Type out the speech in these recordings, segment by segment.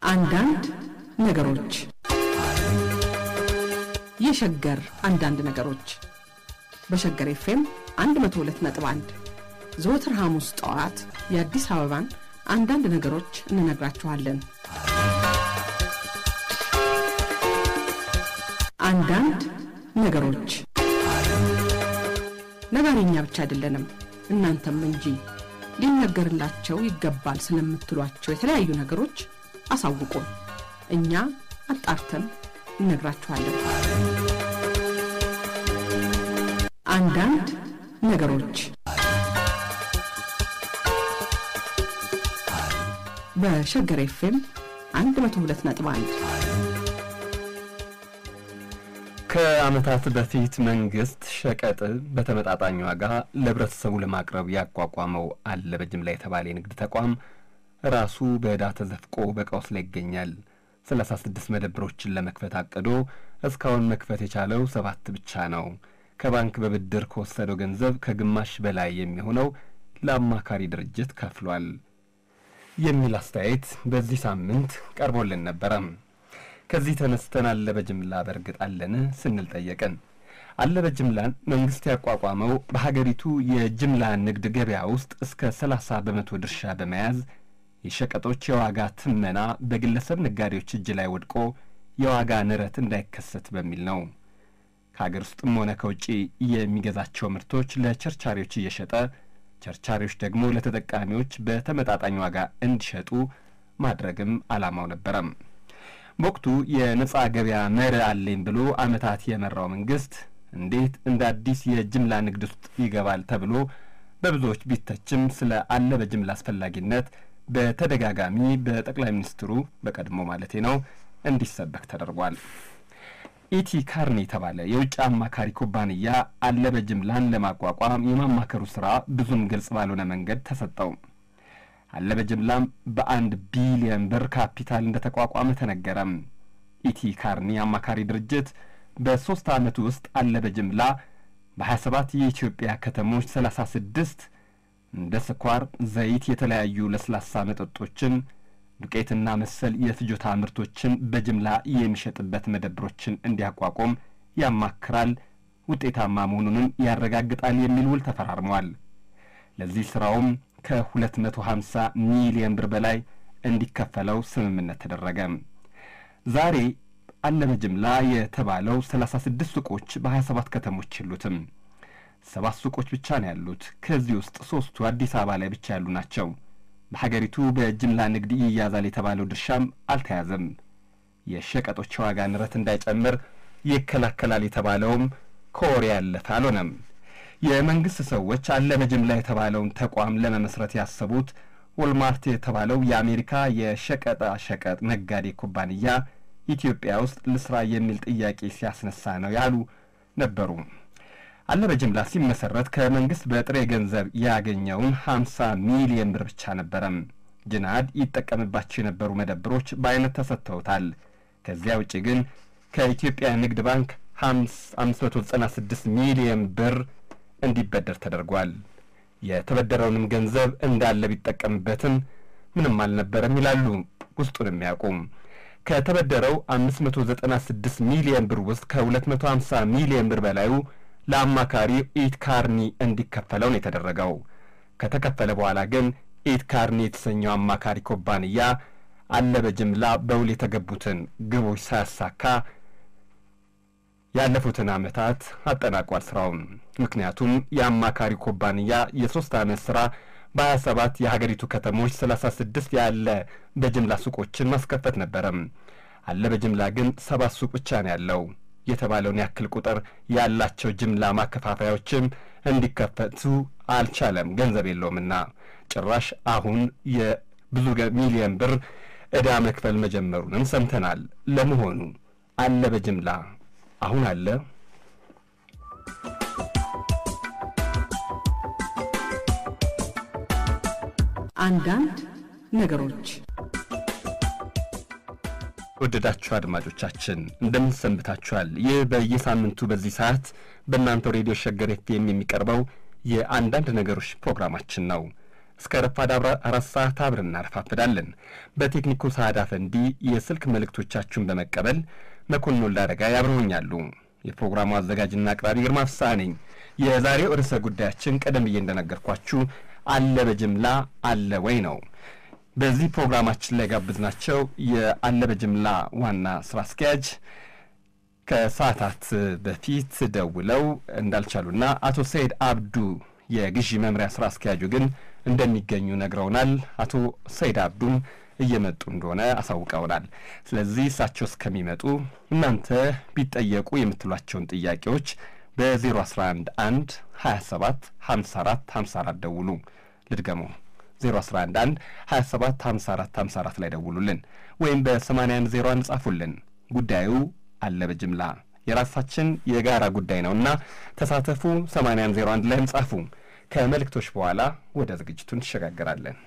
አንዳንድ ነገሮች የሸገር አንዳንድ ነገሮች በሸገር ኤፍኤም 102.1 ዘወትር ሐሙስ ጠዋት የአዲስ አበባን አንዳንድ ነገሮች እንነግራችኋለን። አንዳንድ ነገሮች ነጋሪኛ ብቻ አይደለንም፣ እናንተም እንጂ ሊነገርላቸው ይገባል ስለምትሏቸው የተለያዩ ነገሮች አሳውቁን። እኛ አጣርተን እነግራችኋለን። አንዳንድ ነገሮች በሸገር ኤፍኤም 102.1 ከዓመታት በፊት መንግስት ሸቀጥ በተመጣጣኝ ዋጋ ለህብረተሰቡ ለማቅረብ ያቋቋመው አለ በጅምላ የተባለ የንግድ ተቋም ራሱ በዕዳ ተዘፍቆ በቀውስ ላይ ይገኛል። ሰላሳ ስድስት መደብሮችን ለመክፈት አቅዶ እስካሁን መክፈት የቻለው ሰባት ብቻ ነው። ከባንክ በብድር ከወሰደው ገንዘብ ከግማሽ በላይ የሚሆነው ለአማካሪ ድርጅት ከፍሏል የሚል አስተያየት በዚህ ሳምንት ቀርቦልን ነበረም። ከዚህ ተነስተን አለ በጅምላ በእርግጥ አለን ስንል ጠየቅን። አለ በጅምላን መንግስት ያቋቋመው በሀገሪቱ የጅምላ ንግድ ገበያ ውስጥ እስከ ሰላሳ በመቶ ድርሻ በመያዝ የሸቀጦች የዋጋ ትመና በግለሰብ ነጋዴዎች እጅ ላይ ወድቆ የዋጋ ንረት እንዳይከሰት በሚል ነው። ከሀገር ውስጥም ሆነ ከውጭ የሚገዛቸው ምርቶች ለቸርቻሪዎች እየሸጠ ቸርቻሪዎች ደግሞ ለተጠቃሚዎች በተመጣጣኝ ዋጋ እንዲሸጡ ማድረግም ዓላማው ነበረም። በወቅቱ የነጻ ገበያ መርህ አለኝ ብሎ ዓመታት የመራው መንግስት እንዴት እንደ አዲስ የጅምላ ንግድ ውስጥ ይገባል ተብሎ በብዙዎች ቢተችም ስለ አለ በጅምላ አስፈላጊነት በተደጋጋሚ በጠቅላይ ሚኒስትሩ በቀድሞ ማለቴ ነው እንዲሰበክ ተደርጓል። ኢቲ ካርኒ የተባለ የውጭ አማካሪ ኩባንያ አለ በጅምላን ለማቋቋም የማማከሩ ሥራ ብዙም ግልጽ ባልሆነ መንገድ ተሰጠው። አለ በጅምላም በአንድ ቢሊየን ብር ካፒታል እንደ ተቋቋመ ተነገረም። ኢቲ ካርኒ አማካሪ ድርጅት በሦስት ዓመት ውስጥ አለ በጅምላ በሀያ ሰባት የኢትዮጵያ ከተሞች ሰላሳ ስድስት እንደ ስኳር፣ ዘይት፣ የተለያዩ ለስላሳ መጠጦችን፣ ዱቄትና መሰል የፍጆታ ምርቶችን በጅምላ የሚሸጥበት መደብሮችን እንዲያቋቁም ያማክራል፣ ውጤታማ መሆኑንም ያረጋግጣል የሚል ውል ተፈራርመዋል። ለዚህ ሥራውም ከ250 ሚሊዮን ብር በላይ እንዲከፈለው ስምምነት ተደረገ። ዛሬ አለ በጅምላ የተባለው 36 ሱቆች በ27 ከተሞች የሉትም። ሰባት ሱቆች ብቻ ነው ያሉት። ከዚህ ውስጥ ሦስቱ አዲስ አበባ ላይ ብቻ ያሉ ናቸው። በሀገሪቱ በጅምላ ንግድ ይያዛል የተባለው ድርሻም አልተያዘም። የሸቀጦች ዋጋ ንረት እንዳይጨምር ይከላከላል የተባለውም ከወሬ ያለፈ አልሆነም። የመንግሥት ሰዎች አለ በጅምላ የተባለውን ተቋም ለመመስረት ያሰቡት ወልማርት የተባለው የአሜሪካ የሸቀጣ ሸቀጥ ነጋዴ ኩባንያ ኢትዮጵያ ውስጥ ልስራ የሚል ጥያቄ ሲያስነሳ ነው ያሉ ነበሩ። አለ በጅምላ ሲመሰረት ከመንግስት በጥሬ ገንዘብ ያገኘውን 50 ሚሊዮን ብር ብቻ ነበረም። ጅናድ ይጠቀምባቸው የነበሩ መደብሮች በአይነት ተሰጥተውታል። ከዚያ ውጭ ግን ከኢትዮጵያ ንግድ ባንክ 596 ሚሊዮን ብር እንዲበደር ተደርጓል። የተበደረውንም ገንዘብ እንዳለ ቢጠቀምበትም ምንም አልነበረም ይላሉ ውስጡን የሚያውቁም። ከተበደረው 596 ሚሊዮን ብር ውስጥ ከ250 ሚሊዮን ብር በላዩ ለአማካሪ ኢት ካርኒ እንዲከፈለው ነው የተደረገው። ከተከፈለ በኋላ ግን ኢት ካርኒ የተሰኘው አማካሪ ኩባንያ አለ በጅምላ በውል የተገቡትን ግቦች ሳያሳካ ያለፉትን ዓመታት አጠናቋል ስራውን። ምክንያቱም የአማካሪ ኩባንያ የሦስት ዓመት ሥራ በሀያ ሰባት የሀገሪቱ ከተሞች ሰላሳ ስድስት ያለ በጅምላ ሱቆችን ማስከፈት ነበረም። አለ በጅምላ ግን ሰባት ሱቅ ብቻ ነው ያለው። የተባለውን ያክል ቁጥር ያላቸው ጅምላ ማከፋፈያዎችም እንዲከፈቱ አልቻለም፣ ገንዘብ የለውምና። ጭራሽ አሁን የብዙ ሚሊዮን ብር ዕዳ መክፈል መጀመሩንም ሰምተናል። ለመሆኑ አለ በጅምላ አሁን አለ? አንዳንድ ነገሮች ወደዳችሁ አድማጮቻችን እንደምን ሰንብታችኋል? ይህ በየሳምንቱ በዚህ ሰዓት በእናንተው ሬዲዮ ሸገር ኤፍኤም የሚቀርበው የአንዳንድ ነገሮች ፕሮግራማችን ነው። እስከ ረፋድ አራት ሰዓት አብረን እናረፋፍዳለን። በቴክኒኩ ሰዓዳ ፈንዲ የስልክ መልእክቶቻችሁን በመቀበል መኮንን ወልዳረጋ ያብረውኛሉ። የፕሮግራሙ አዘጋጅና አቅራቢ ግርማ ፍስሐ ነኝ። የዛሬው ርዕሰ ጉዳያችን ቀደም ብዬ እንደነገርኳችሁ አለ በጅምላ አለ ወይ ነው። በዚህ ፕሮግራማችን ላይ ጋብዝናቸው የአለ በጅምላ ዋና ስራ አስኪያጅ ከሰዓታት በፊት ደውለው እንዳልቻሉና አቶ ሰይድ አብዱ የግዢ መምሪያ ስራ አስኪያጁ ግን እንደሚገኙ ነግረውናል። አቶ ሰይድ አብዱም እየመጡ እንደሆነ አሳውቀውናል። ስለዚህ እሳቸው እስከሚመጡ እናንተ ቢጠየቁ የምትሏቸውን ጥያቄዎች በ011 1 27 54 54 ደውሉ። ልድገመው 011 27 54 54 ላይ ደውሉልን ወይም በ81 01 ጻፉልን። ጉዳዩ አለ በጅምላ የራሳችን የጋራ ጉዳይ ነውና ተሳተፉ። 81 01 ላይም ጻፉ። ከመልእክቶች በኋላ ወደ ዝግጅቱ እንሸጋገራለን።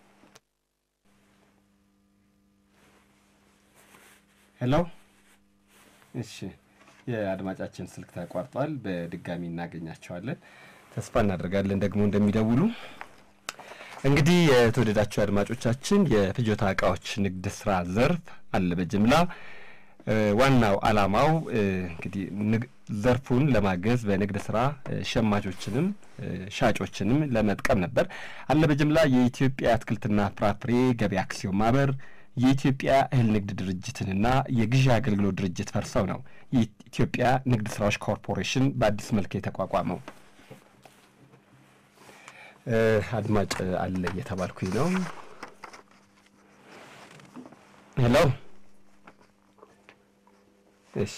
ሄሎ። እሺ፣ የአድማጫችን ስልክ ተቋርጧል። በድጋሚ እናገኛቸዋለን። ተስፋ እናደርጋለን ደግሞ እንደሚደውሉ። እንግዲህ የተወደዳቸው አድማጮቻችን የፍጆታ እቃዎች ንግድ ስራ ዘርፍ አለ በጅምላ ዋናው ዓላማው እንግዲህ ዘርፉን ለማገዝ በንግድ ስራ ሸማቾችንም ሻጮችንም ለመጥቀም ነበር። አለ በጅምላ የኢትዮጵያ አትክልትና ፍራፍሬ ገበያ አክሲዮን ማህበር የኢትዮጵያ እህል ንግድ ድርጅትንና የግዢ አገልግሎት ድርጅት ፈርሰው ነው የኢትዮጵያ ንግድ ስራዎች ኮርፖሬሽን በአዲስ መልክ የተቋቋመው። አድማጭ አለ እየተባልኩኝ ነው። ሄሎ እሺ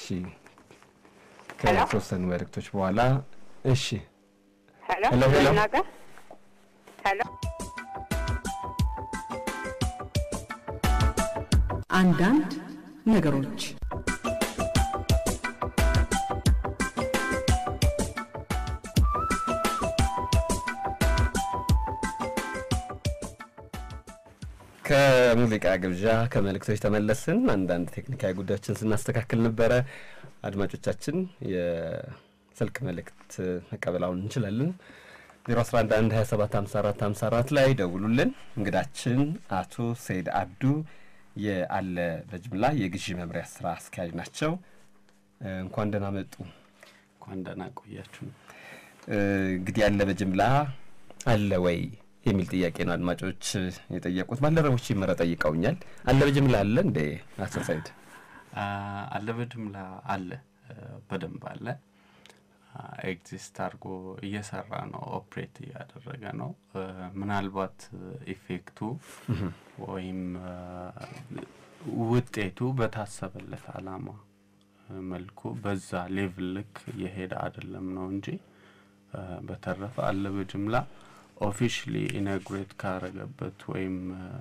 ከተወሰኑ መልእክቶች በኋላ እሺ ሄሎ ሄሎ ሄሎ ሄሎ አንዳንድ ነገሮች ከሙዚቃ ግብዣ ከመልእክቶች ተመለስን። አንዳንድ ቴክኒካዊ ጉዳዮችን ስናስተካክል ነበረ። አድማጮቻችን የስልክ መልእክት መቀበላውን እንችላለን። 011 27 54 54 ላይ ደውሉልን። እንግዳችን አቶ ሰይድ አብዱ የአለ በጅምላ የግዢ መምሪያ ስራ አስኪያጅ ናቸው። እንኳን ደህና መጡ። እንኳን ደህና ቆያችሁ። እንግዲህ ያለ በጅምላ አለ ወይ የሚል ጥያቄ ነው አድማጮች የጠየቁት። ባልደረቦች ይመረ ጠይቀውኛል። አለ በጅምላ አለ እንዴ አቶ ሰይድ? አለ በጅምላ አለ፣ በደንብ አለ። ኤግዚስት አድርጎ እየሰራ ነው፣ ኦፕሬት እያደረገ ነው። ምናልባት ኢፌክቱ ወይም ውጤቱ በታሰበለት አላማ መልኩ በዛ ሌቭል ልክ የሄደ አይደለም ነው እንጂ በተረፈ አለ በጅምላ ኦፊሽሊ ኢናጉሬት ካረገበት ወይም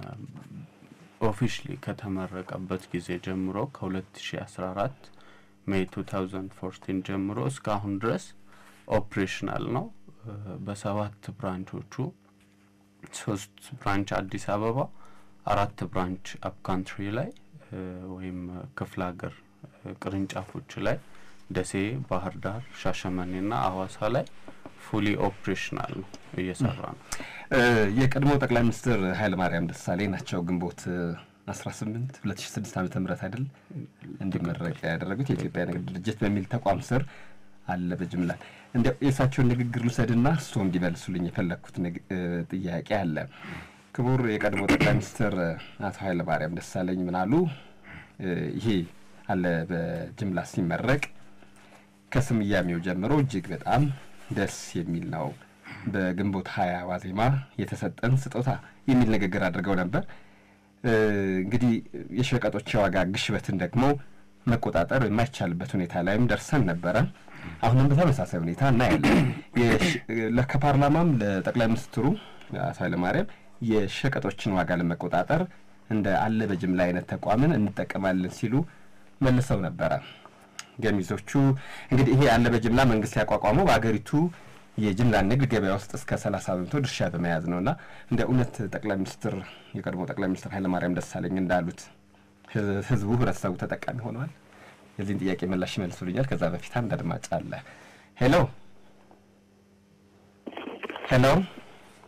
ኦፊሽሊ ከተመረቀበት ጊዜ ጀምሮ ከ2014 ሜይ 2014 ጀምሮ እስካሁን ድረስ ኦፕሬሽናል ነው። በሰባት ብራንቾቹ ሶስት ብራንች አዲስ አበባ፣ አራት ብራንች አፕካንትሪ ላይ ወይም ክፍለ ሀገር ቅርንጫፎች ላይ ደሴ፣ ባህር ዳር፣ ሻሸመኔና አዋሳ ላይ ፉሊ ኦፕሬሽናል ነው እየሰራ ነው። የቀድሞ ጠቅላይ ሚኒስትር ኃይለማርያም ደሳሌ ናቸው ግንቦት 18 2006 ዓመተ ምህረት አይደል እንዲመረቅ ያደረጉት የኢትዮጵያ ንግድ ድርጅት በሚል ተቋም ስር አለ በጅምላ። እንዲያው የእሳቸውን ንግግር ልውሰድና እርስዎ እንዲመልሱልኝ የፈለግኩት ጥያቄ አለ። ክቡር የቀድሞ ጠቅላይ ሚኒስትር አቶ ኃይለማርያም ደሳለኝ ምን አሉ? ይሄ አለ በጅምላ ሲመረቅ ከስያሜው ጀምሮ እጅግ በጣም ደስ የሚል ነው። በግንቦት ሀያ ዋዜማ የተሰጠን ስጦታ የሚል ንግግር አድርገው ነበር። እንግዲህ የሸቀጦች የዋጋ ግሽበትን ደግሞ መቆጣጠር የማይቻልበት ሁኔታ ላይም ደርሰን ነበረ። አሁንም በተመሳሳይ ሁኔታ እናያለን። ከፓርላማም ለጠቅላይ ሚኒስትሩ አቶ ኃይለማርያም የሸቀጦችን ዋጋ ለመቆጣጠር እንደ አለ በጅምላ አይነት ተቋምን እንጠቀማለን ሲሉ መልሰው ነበረ። ገሚሶቹ እንግዲህ ይሄ አለ በጅምላ መንግስት ያቋቋመው በሀገሪቱ የጅምላ ንግድ ገበያ ውስጥ እስከ ሰላሳ በመቶ ድርሻ በመያዝ ነው እና እንደ እውነት ጠቅላይ ሚኒስትር የቀድሞ ጠቅላይ ሚኒስትር ኃይለማርያም ደሳለኝ እንዳሉት ህዝቡ ህብረተሰቡ ተጠቃሚ ሆነዋል? የዚህን ጥያቄ ምላሽ ይመልሱልኛል። ከዛ በፊት አንድ አድማጭ አለ። ሄሎ ሄሎ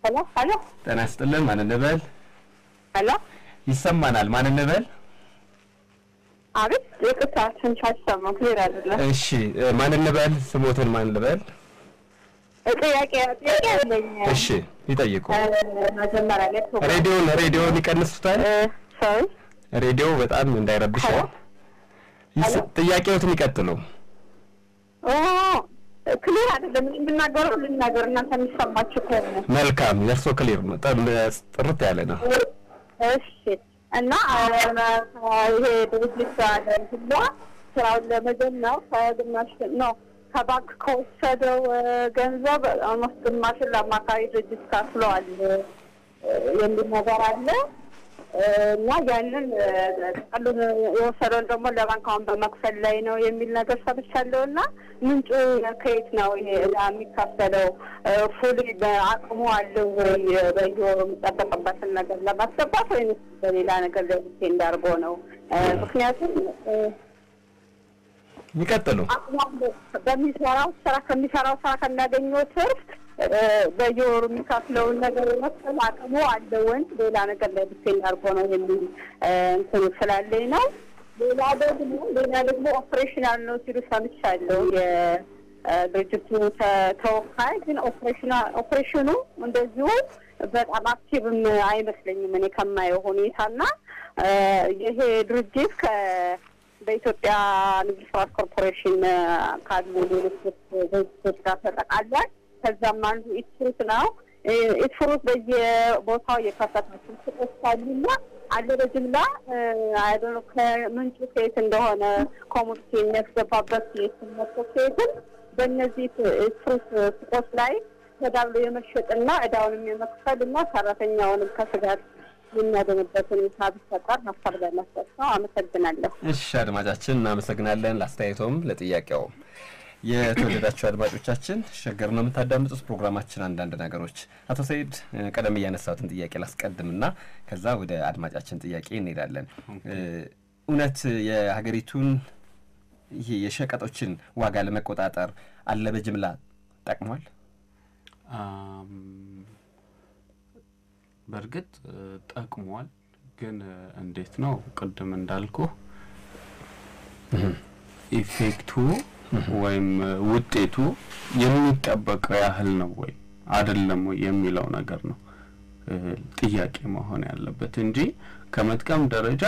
ሄሎ ሄሎ ጤና ይስጥልን። ማን እንበል? ሄሎ ይሰማናል። ማን እንበል? አቤት ይቅርታ ትንሽ አይሰማም ክሊር አይደለም እሺ እ፣ ማን እንበል? ስሞትን ማን ልበል? ጥያቄ ጥያቄ አለኝ እሺ ይጠይቁ። እ፣ መጀመሪያ ላይ ፕሮግራም ሬዲዮን ሬዲዮን ይቀንሱታል። ሰው ሬዲዮ በጣም እንዳይረብሻል። ሄሎ? ይስ- ሄሎ? ጥያቄዎትን ይቀጥሉ። ክሊር አይደለም የምናገረው ልናገር እናንተ የሚሰማችሁ ከሆነ መልካም፣ የእርሶ ክሊር ነው፣ ጠ- ጥርት ያለ ነው። እሺ እና ይሄ ድርጅት ሁላ ስራውን ለመጀመር ከግማሽ ነው ከባንክ ከወሰደው እ፣ ገንዘብ ኦልሞስት ግማሽን ለአማካሪ ድርጅት ከፍለዋል እ፣ የሚል ነገር አለ እ፣ እና ያንን እ፣ ጥቅሉን የወሰደውን ደግሞ ለባንክ አሁን በመክፈል ላይ ነው የሚል ነገር ሰምቻለሁ። እና ምንጩ ከየት ነው ይሄ ዕዳ የሚከፈለው? ፉል በአቅሙ አለው ወይ በየወሩ የሚጠበቅበትን ነገር ለማስገባት ወይም በሌላ ነገር ለብሴ እንዳርጎ ነው? እ፣ ምክንያቱም እ፣ ይቀጥሉ። አቅሙ አለው በሚሰራው ስራ ከሚሰራው ስራ ከሚያገኘው ትርፍ እ፣ በየወሩ የሚከፍለውን ነገር የመክፈል አቅሙ አለው ወይ ሌላ ነገር ላይ ብሴ እንዳርጎ ነው የሚል እ፣ እንትኑ ስላለኝ ነው። ሌላ ደግሞ ሌላ ደግሞ ኦፕሬሽናል ነው ሲሉ ሰምቻለሁ። የድርጅቱ ተ- ተወካይ ግን ኦፕሬሽና ኦፕሬሽኑ እንደዚሁ በጣም አክቲቭም አይመስለኝም እኔ ከማየው ሁኔታና እ፣ ይሄ ድርጅት ከ በኢትዮጵያ ንግድ ስራት ኮርፖሬሽን እ፣ ካሉ ሌሎች ድርጅቶች ጋር ተጠቃሏል። ከዛም አንዱ ኢትፍሩት ነው። እ፣ ኢትፍሩት በየቦታው የከፈታቸው ሱቆች አሉና አለ በጅምላ አይዶነ ከምንጩ ከየት እንደሆነ ኮሚኒቲ የሚያስገባበት የስመቶ ከየትም በእነዚህ ፍሩት ሱቆች ላይ ተዳብሎ የመሸጥና እዳውንም የመክፈል እና ሰራተኛውንም ከስጋት የሚያገኝበት ሁኔታ ቢፈጠር ሀሳብ ለመስጠት ነው። አመሰግናለሁ። እሺ አድማጫችን እናመሰግናለን፣ ለአስተያየቶም ለጥያቄውም። የተወደዳችሁ አድማጮቻችን ሸገር ነው የምታዳምጡት። ፕሮግራማችን አንዳንድ ነገሮች አቶ ሰይድ እ፣ ቀደም እያነሳሁትን ጥያቄ ላስቀድምና ከዛ ወደ አድማጫችን ጥያቄ እንሄዳለን። እ፣ እውነት የሀገሪቱን ይሄ የሸቀጦችን ዋጋ ለመቆጣጠር አለ በጅምላ ጠቅሟል? አም፣ በእርግጥ እ፣ ጠቅሟል። ግን እ፣ እንዴት ነው ቅድም እንዳልኩ ኢፌክቱ ወይም እ፣ ውጤቱ የሚጠበቀው ያህል ነው ወይ አይደለም ወይ የሚለው ነገር ነው እ፣ ጥያቄ መሆን ያለበት እንጂ ከመጥቀም ደረጃ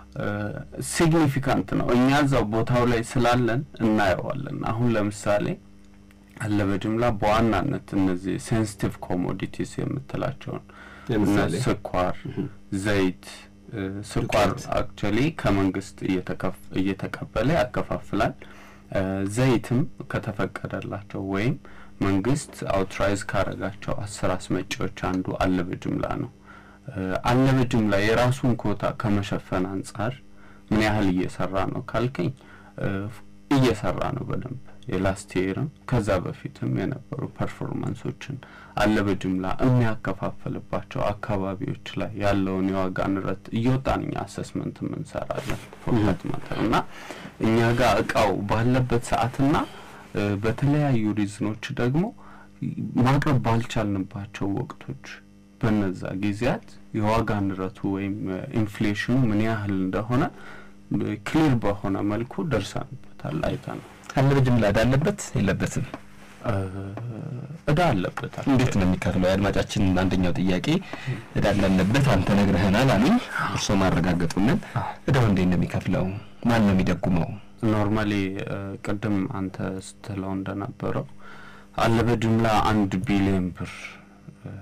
ሲግኒፊካንት ነው። እኛ እዛው ቦታው ላይ ስላለን እናየዋለን። አሁን ለምሳሌ አለ በጅምላ በዋናነት እነዚህ ሴንሲቲቭ ኮሞዲቲስ የምትላቸውን ለምሳሌ? እነ ስኳር፣ ዘይት እ፣ ስኳር ዱቄት። አክቹዋሊ ከመንግስት እየተከፍ- እየተቀበለ ያከፋፍላል። እ፣ ዘይትም ከተፈቀደላቸው ወይም መንግስት አውትራይዝ ካረጋቸው አስር አስመጪዎች አንዱ አለ በጅምላ ነው። እ፣ አለ በጅምላ የራሱን ኮታ ከመሸፈን አንጻር ምን ያህል እየሰራ ነው ካልከኝ እ፣ እየሰራ ነው በደንብ የላስት ይርም ከዛ በፊትም የነበሩ ፐርፎርማንሶችን አለ በጅምላ የሚያከፋፍልባቸው አካባቢዎች ላይ ያለውን የዋጋ ንረት እየወጣን እኛ አሰስመንት እንሰራለን ፎርካት ማተር እና እኛ ጋር እቃው ባለበት ሰዓትና እ፣ በተለያዩ ሪዝኖች ደግሞ ማቅረብ ባልቻልንባቸው ወቅቶች በነዛ ጊዜያት የዋጋ ንረቱ ወይም ኢንፍሌሽኑ ምን ያህል እንደሆነ ክሊር በሆነ መልኩ ደርሰንበታል፣ አይተናል። አለ በጅምላ እዳ አለበት የለበትም? እ፣ እዳ አለበታል። እንዴት ነው የሚከፍለው? የአድማጫችን አንደኛው ጥያቄ እዳ እንዳለበት አንተ ነግረህናል አሉኝ። እርስዎ ማረጋገጡልን እዳው እንዴት ነው የሚከፍለው? ማን ነው የሚደጉመው? ኖርማሊ እ፣ ቅድም አንተ ስትለው እንደነበረው አለ በጅምላ አንድ ቢሊዮን ብር እ፣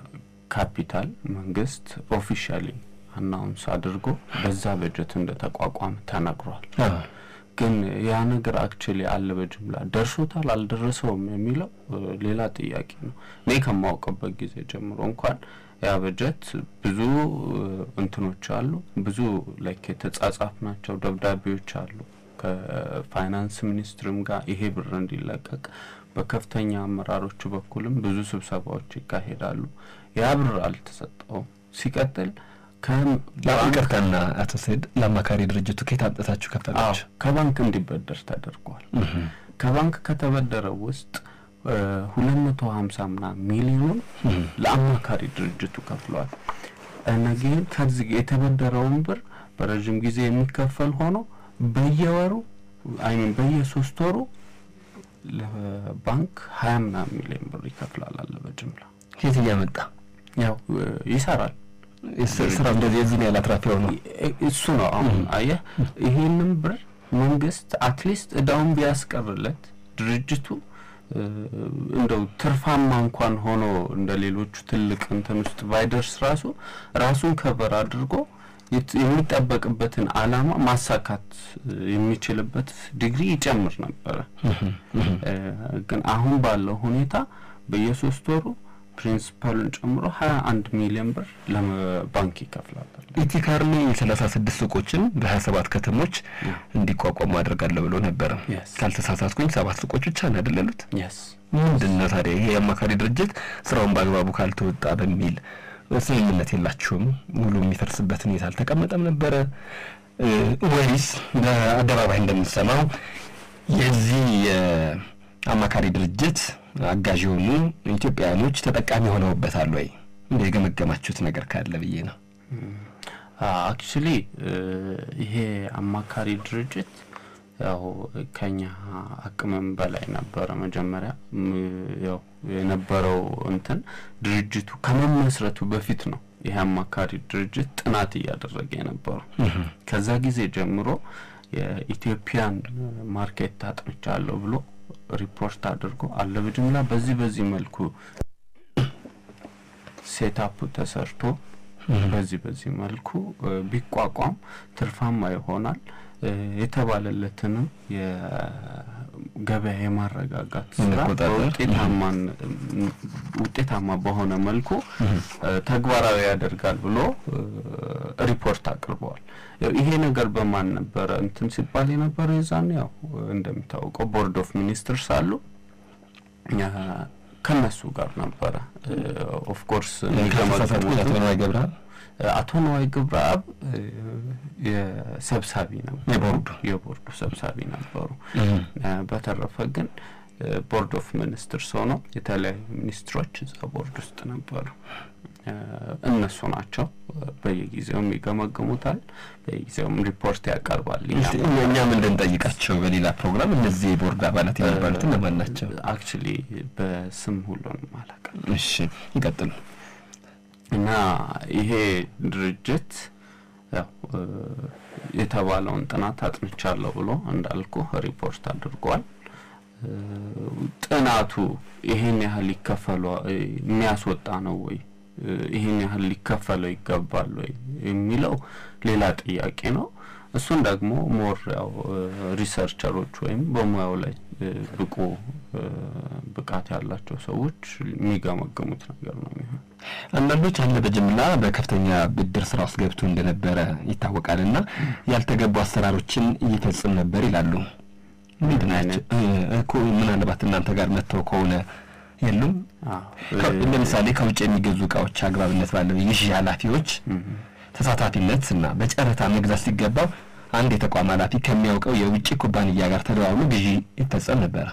ካፒታል መንግስት ኦፊሻሊ አናውንስ አድርጎ በዛ በጀት እንደተቋቋመ ተነግሯል። ግን ያ ነገር አክቹሊ አለ በጅምላ ደርሶታል አልደረሰውም የሚለው እ፣ ሌላ ጥያቄ ነው። እኔ ከማውቅበት ጊዜ ጀምሮ እንኳን ያ በጀት ብዙ እ፣ እንትኖች አሉ፣ ብዙ ላይክ የተጻጻፍ ናቸው ደብዳቤዎች አሉ ከፋይናንስ ሚኒስትርም ጋር ይሄ ብር እንዲለቀቅ በከፍተኛ አመራሮቹ በኩልም ብዙ ስብሰባዎች ይካሄዳሉ። ያ ብር አልተሰጠውም። ሲቀጥል ከባንክ ይቅርታና አቶ ሰይድ ለአማካሪ ድርጅቱ ከየት አምጥታችሁ አዎ ከፈላችሁ? ከባንክ እንዲበደር ተደርጓል። ከባንክ ከተበደረው ውስጥ ሁለት መቶ ሀምሳ ምናምን ሚሊዮኑን ለአማካሪ ድርጅቱ ከፍለዋል። ነገን ከዚህ የተበደረውን ብር በረዥም ጊዜ የሚከፈል ሆኖ በየወሩ አይሚን በየሶስት ወሩ ለባንክ ሀያ ምናምን ሚሊዮን ብር ይከፍላል አለ በጅምላ ከየት እያመጣ ያው ይሰራል ስራ እንደዚህ የዚህን ያህል አትራፊ ነው እሱ ነው አሁን አየህ ይሄንን ብር መንግስት አትሊስት እዳውን ቢያስቀርለት ድርጅቱ እንደው ትርፋማ እንኳን ሆኖ እንደ ሌሎቹ ትልቅ እንትን ውስጥ ባይደርስ ራሱ ራሱን ከበር አድርጎ የሚጠበቅበትን አላማ ማሳካት የሚችልበት ዲግሪ ይጨምር ነበረ። ግን አሁን ባለው ሁኔታ በየሶስት ወሩ ፕሪንሲፓሉን ጨምሮ ሀያ አንድ ሚሊዮን ብር ለባንክ ይከፍላል። ኢቲካርኒ የሰላሳ ስድስት ሱቆችን በሀያ ሰባት ከተሞች እንዲቋቋሙ አድርጋለሁ ብሎ ነበረ። ካልተሳሳትኩኝ ሰባት ሱቆች ብቻ ነው አይደል ያሉት? ምንድን ነው ታዲያ ይሄ የአማካሪ ድርጅት ስራውን በአግባቡ ካልተወጣ በሚል ስምምነት የላችሁም? ሙሉ የሚፈርስበት ሁኔታ አልተቀመጠም ነበረ ወይስ በአደባባይ እንደምንሰማው የዚህ የአማካሪ ድርጅት አጋዥ የሆኑ ኢትዮጵያውያኖች ተጠቃሚ ሆነውበታል ወይ? እንደ የገመገማችሁት ነገር ካለ ብዬ ነው። አክቹሊ ይሄ አማካሪ ድርጅት ያው ከኛ አቅምም በላይ ነበረ። መጀመሪያ ያው የነበረው እንትን ድርጅቱ ከመመስረቱ በፊት ነው ይሄ አማካሪ ድርጅት ጥናት እያደረገ የነበረው። ከዛ ጊዜ ጀምሮ የኢትዮጵያን ማርኬት አጥንቻለሁ ብሎ ሪፖርት አድርጎ አለ በጅምላ በዚህ በዚህ መልኩ ሴታፑ ተሰርቶ በዚህ በዚህ መልኩ ቢቋቋም ትርፋማ ይሆናል የተባለለትንም የገበያ የማረጋጋት ስራ በውጤታማን ውጤታማ በሆነ መልኩ ተግባራዊ ያደርጋል ብሎ ሪፖርት አቅርበዋል። ይሄ ነገር በማን ነበረ እንትን ሲባል የነበረ የዛን ያው እንደሚታወቀው ቦርድ ኦፍ ሚኒስትርስ አሉ ከነሱ ጋር ነበረ። ኦፍኮርስ አቶ ነዋይ ገብረአብ አቶ ነዋይ ገብረአብ የሰብሳቢ ነበሩ፣ የቦርዱ የቦርዱ ሰብሳቢ ነበሩ። በተረፈ ግን ቦርድ ኦፍ ሚኒስትርስ ሆነው የተለያዩ ሚኒስትሮች እዛ ቦርድ ውስጥ ነበሩ። እነሱ ናቸው በየጊዜውም ይገመግሙታል፣ በየጊዜውም ሪፖርት ያቀርባል። እኛም እንድንጠይቃቸው በሌላ ፕሮግራም እነዚህ የቦርድ አባላት የሚባሉት እነማን ናቸው? አክቹሊ በስም ሁሉንም አላውቅም። እሺ ይቀጥሉ። እና ይሄ ድርጅት ያው የተባለውን ጥናት አጥንቻለሁ ብሎ እንዳልኩ ሪፖርት አድርጓል። ጥናቱ ይሄን ያህል ይከፈሉ የሚያስወጣ ነው ወይ ይህን ያህል ሊከፈለው ይገባል ወይ የሚለው ሌላ ጥያቄ ነው። እሱን ደግሞ ሞር ያው ሪሰርቸሮች ወይም በሙያው ላይ ብቁ ብቃት ያላቸው ሰዎች የሚገመግሙት ነገር ነው የሚሆን። አንዳንዶች አለ በጅምላ በከፍተኛ ብድር ስራ ውስጥ ገብቶ እንደነበረ ይታወቃል እና ያልተገቡ አሰራሮችን እየፈጽም ነበር ይላሉ። ምንድን ናቸው እኮ ምናልባት እናንተ ጋር መጥተው ከሆነ የሉም። ለምሳሌ ከውጭ የሚገዙ እቃዎች አግባብነት ባለው የግዢ ኃላፊዎች ተሳታፊነት እና በጨረታ መግዛት ሲገባው አንድ የተቋም ኃላፊ ከሚያውቀው የውጭ ኩባንያ ጋር ተደዋውሎ ግዢ ይፈጸም ነበረ።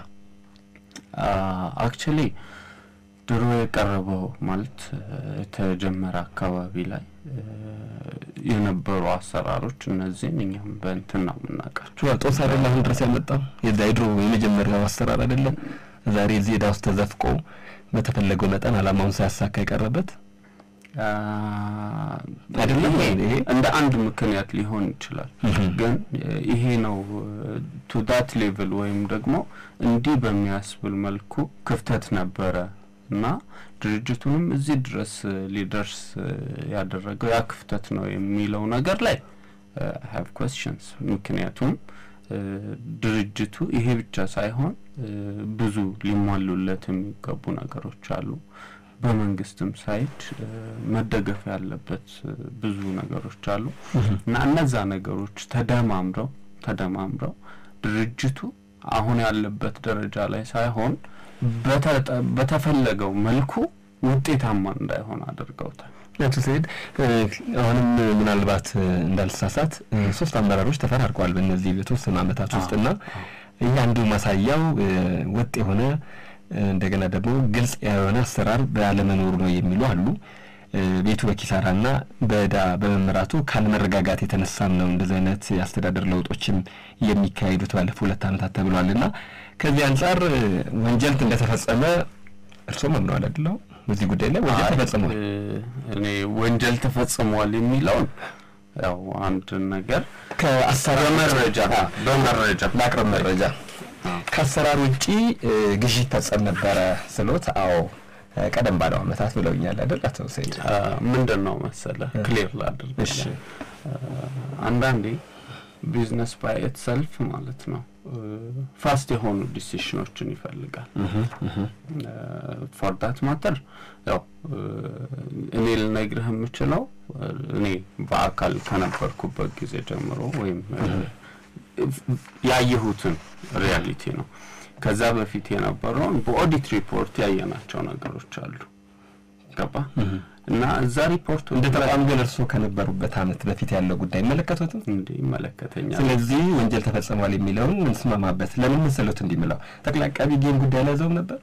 አክቹሊ ድሮ የቀረበው ማለት የተጀመረ አካባቢ ላይ የነበሩ አሰራሮች እነዚህን እኛም በእንትን ነው የምናውቃቸው። ጦስ አይደለ አሁን ድረስ ያመጣው የዛ የድሮ የመጀመሪያው አሰራር አይደለም። ዛሬ እዚህ ዕዳ ውስጥ ተዘፍቆ በተፈለገው መጠን አላማውን ሳያሳካ የቀረበት አይደለም። ይሄ እንደ አንድ ምክንያት ሊሆን ይችላል። ግን ይሄ ነው ቱ ዳት ሌቭል ወይም ደግሞ እንዲህ በሚያስብል መልኩ ክፍተት ነበረ እና ድርጅቱንም እዚህ ድረስ ሊደርስ ያደረገው ያ ክፍተት ነው የሚለው ነገር ላይ ሀቭ ኮስችንስ ምክንያቱም ድርጅቱ ይሄ ብቻ ሳይሆን ብዙ ሊሟሉለት የሚገቡ ነገሮች አሉ። በመንግስትም ሳይድ መደገፍ ያለበት ብዙ ነገሮች አሉ እና እነዛ ነገሮች ተደማምረው ተደማምረው ድርጅቱ አሁን ያለበት ደረጃ ላይ ሳይሆን በተፈለገው መልኩ ውጤታማ እንዳይሆን አድርገውታል። አቶ ሰይድ አሁንም ምናልባት እንዳልተሳሳት ሶስት አመራሮች ተፈራርቀዋል በእነዚህ በተወሰኑ አመታት ውስጥና ይህ አንዱ ማሳያው ወጥ የሆነ እንደገና ደግሞ ግልጽ የሆነ አሰራር ባለመኖሩ ነው የሚሉ አሉ። ቤቱ በኪሳራና በዕዳ በመመራቱ ካለመረጋጋት የተነሳም ነው እንደዚህ አይነት የአስተዳደር ለውጦችም የሚካሄዱት ባለፉት ሁለት ዓመታት ተብሏል እና ከዚህ አንጻር ወንጀል እንደተፈጸመ እርስዎ መምነዋል አይደለው? በዚህ ጉዳይ ላይ ወንጀል ተፈጽሟል። እኔ ወንጀል ተፈጽሟል የሚለውን ያው አንድ ነገር ከአሰራር በመረጃ በመረጃ ላቅርብ መረጃ ከአሰራር ውጪ ግዢ ይፈጸም ነበረ ስሎት፣ አዎ ቀደም ባለው ዓመታት ብለውኛል አይደል አቶ ሰይድ? ምንድን ነው መሰለ ክሊር ላድርግ። እሺ አንዳንዴ ቢዝነስ ባይ ኢትሰልፍ ማለት ነው ፋስት የሆኑ ዲሲሽኖችን ይፈልጋል። ፎር ዳት ማተር ያው እኔ ልነግርህ የምችለው እኔ በአካል ከነበርኩበት ጊዜ ጀምሮ ወይም ያየሁትን ሪያሊቲ ነው። ከዛ በፊት የነበረውን በኦዲት ሪፖርት ያየናቸው ነገሮች አሉ። ገባ እና እዛ ሪፖርቱ እንደ ተቋም ግን እርስዎ ከነበሩበት ዓመት በፊት ያለው ጉዳይ ይመለከቱትም እንዴ ይመለከተኛል። ስለዚህ ወንጀል ተፈጽሟል የሚለውን እንስማማበት። ለምን መሰሎት እንዲምለው ጠቅላይ አቃቢ ጌን ጉዳይ አልያዘውም ነበር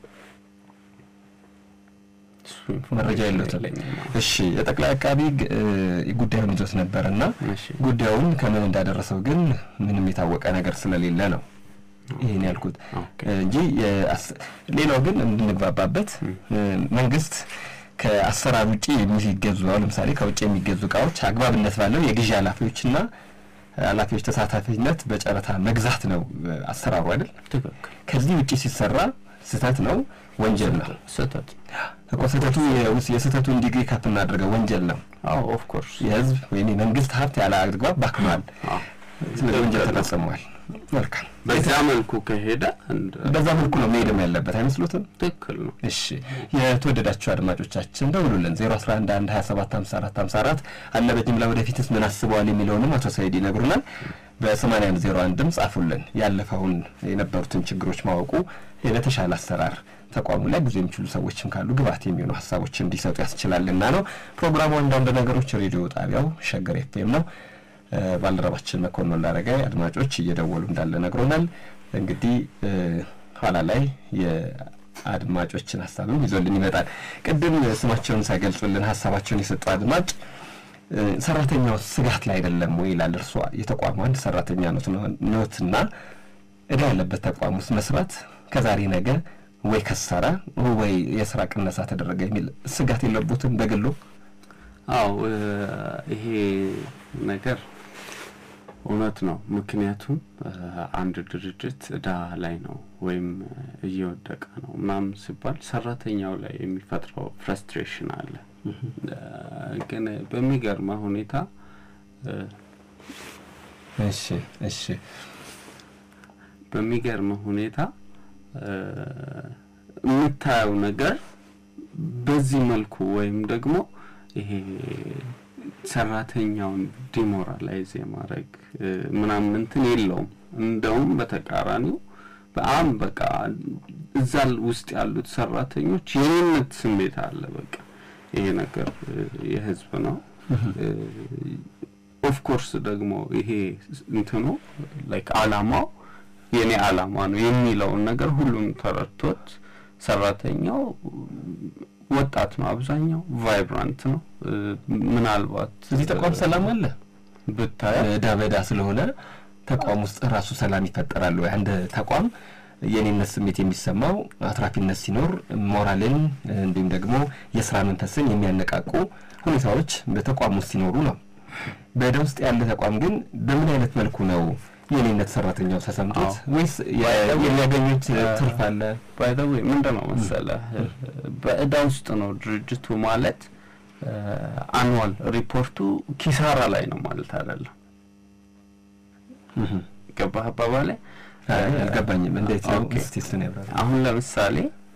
መረጃ የለትም። እሺ የጠቅላይ አቃቢ ጉዳዩን ይዞት ነበር እና ጉዳዩን ከምን እንዳደረሰው ግን ምንም የታወቀ ነገር ስለሌለ ነው ይህን ያልኩት እንጂ ሌላው ግን እንድንግባባበት መንግስት ከአሰራር ውጭ የሚገዙ አሁን ለምሳሌ ከውጭ የሚገዙ እቃዎች አግባብነት ባለው የግዢ ኃላፊዎችና ኃላፊዎች ተሳታፊነት በጨረታ መግዛት ነው አሰራሩ አይደል? ከዚህ ውጭ ሲሰራ ስህተት ነው፣ ወንጀል ነው። ስህተት እኮ ስህተቱ የስህተቱን ዲግሪ ከፍ እናድርገው ወንጀል ነው። አዎ ኦፍ ኮርስ የህዝብ ወይም የመንግስት ሀብት ያለ አግባብ ባክኗል። ስለዚህ ወንጀል ተፈጽሟል። መልካም በዛ መልኩ ከሄደ በዛ መልኩ ነው መሄድም ያለበት አይመስሉትም? ትክክል ነው። እሺ የተወደዳችሁ አድማጮቻችን ደውሉልን 011 27 54 54 አለ በጅምላ ወደፊትስ ምን አስበዋል የሚለውንም አቶ ሰይድ ይነግሩናል። በ81 01 ድምፅ ጻፉልን። ያለፈውን የነበሩትን ችግሮች ማወቁ ለተሻለ አሰራር ተቋሙ ላይ ብዙ የሚችሉ ሰዎችም ካሉ ግብዓት የሚሆኑ ሀሳቦች እንዲሰጡ ያስችላልና ነው። ፕሮግራሙ አንዳንድ ነገሮች ሬዲዮ ጣቢያው ሸገር ኤፍኤም ነው። ባልደረባችን መኮንን ላረገ አድማጮች እየደወሉ እንዳለ ነግሮናል። እንግዲህ ኋላ ላይ የአድማጮችን ሀሳብም ይዞልን ይመጣል። ቅድም ስማቸውን ሳይገልጹልን ሀሳባቸውን የሰጡ አድማጭ ሰራተኛው ስጋት ላይ አይደለም ወይ ይላል። እርሷ የተቋሙ አንድ ሰራተኛ ኖትና እዳ ያለበት ተቋም ውስጥ መስራት ከዛሬ ነገ ወይ ከሰራ ወይ የስራ ቅነሳ ተደረገ የሚል ስጋት የለቦትም በግሎ? አዎ ይሄ ነገር እውነት ነው። ምክንያቱም አንድ ድርጅት እዳ ላይ ነው ወይም እየወደቀ ነው ምናምን ሲባል ሰራተኛው ላይ የሚፈጥረው ፍረስትሬሽን አለ። ግን በሚገርመ ሁኔታ እሺ እሺ በሚገርመ ሁኔታ የምታየው ነገር በዚህ መልኩ ወይም ደግሞ ይሄ ሰራተኛውን ዲሞራላይዝ የማድረግ ምናምን እንትን የለውም። እንደውም በተቃራኒው በጣም በቃ እዛ ውስጥ ያሉት ሰራተኞች የኔነት ስሜት አለ። በቃ ይሄ ነገር የህዝብ ነው። ኦፍኮርስ ደግሞ ይሄ እንትኑ ላይክ አላማው የኔ አላማ ነው የሚለውን ነገር ሁሉም ተረድቶት ሰራተኛው ወጣት ነው፣ አብዛኛው ቫይብራንት ነው። ምናልባት እዚህ ተቋም ሰላም አለ ብታየ እዳ በዳ ስለሆነ ተቋም ውስጥ ራሱ ሰላም ይፈጠራል ወይ? አንድ ተቋም የኔነት ስሜት የሚሰማው አትራፊነት ሲኖር ሞራልን እንዲሁም ደግሞ የስራ መንፈስን የሚያነቃቁ ሁኔታዎች በተቋም ውስጥ ሲኖሩ ነው። በእዳ ውስጥ ያለ ተቋም ግን በምን አይነት መልኩ ነው የኔነት ሰራተኛው ተሰምቶት ወይስ የሚያገኙት ትርፍ አለ? ባይ ዘ ዌይ ምንድን ነው መሰለህ በእዳ ውስጥ ነው ድርጅቱ ማለት አኑዋል ሪፖርቱ ኪሳራ ላይ ነው ማለት አይደለም። ገባህ አባባሌ? አልገባኝም። እንዴት ነው ኦኬ። እስቲ እሱን ያብራራ። አሁን ለምሳሌ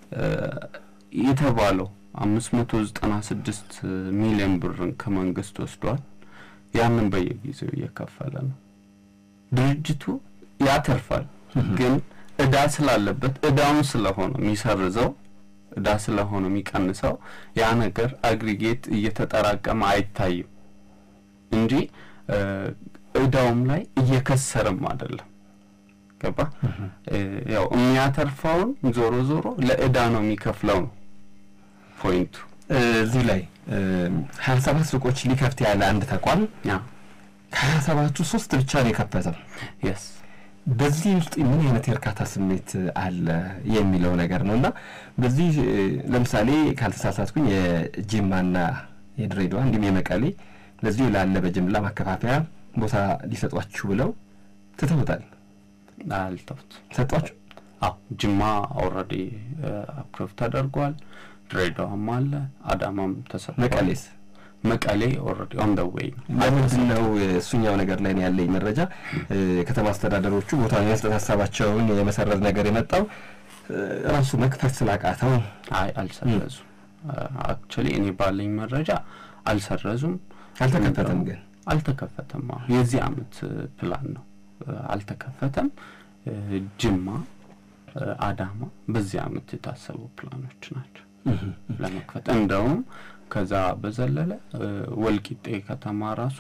የተባለው አምስት መቶ ዘጠና ስድስት ሚሊዮን ብርን ከመንግስት ወስዷል። ያንን በየጊዜው እየከፈለ ነው። ድርጅቱ ያተርፋል፣ ግን እዳ ስላለበት እዳውን ስለሆነ የሚሰርዘው እዳ ስለሆነ የሚቀንሰው ያ ነገር አግሪጌት እየተጠራቀመ አይታይም እንጂ እዳውም ላይ እየከሰርም አይደለም። ገባ ያው የሚያተርፈውን ዞሮ ዞሮ ለእዳ ነው የሚከፍለው ነው ፖይንቱ። እዚህ ላይ ሀያ ሰባት ሱቆች ሊከፍት ያለ አንድ ተቋም ከሀያ ሰባቱ ሶስት ብቻ ነው የከፈተው። የስ በዚህ ውስጥ ምን አይነት የእርካታ ስሜት አለ የሚለው ነገር ነው እና በዚህ ለምሳሌ ካልተሳሳትኩኝ የጅማና የድሬዳዋ እንዲሁም የመቀሌ ለዚሁ ላለ በጅምላ ማከፋፈያ ቦታ ሊሰጧችሁ ብለው ትተውታል። አልተውት ሰጧችሁ? አዎ ጅማ ኦልሬዲ አፕሮቭ ተደርጓል። ድሬዳዋም አለ፣ አዳማም ተሰጥቷል። መቀሌስ? መቀሌ ኦልሬዲ ኦን ደ ዌይ ነው። ለምንድን ነው እሱኛው ነገር ላይ ነው ያለኝ መረጃ ከተማ አስተዳደሮቹ ቦታ የመስጠት ሀሳባቸውን የመሰረዝ ነገር የመጣው ራሱ መክፈት ስላቃተው አይ አልሰረዙም። አክቹዋሊ እኔ ባለኝ መረጃ አልሰረዙም። አልተከፈተም ግን አልተከፈተም። አዎ የዚህ አመት ፕላን ነው። አልተከፈተም። ጅማ፣ አዳማ በዚህ አመት የታሰቡ ፕላኖች ናቸው ለመክፈት እንደውም ከዛ በዘለለ ወልቂጤ ከተማ ራሱ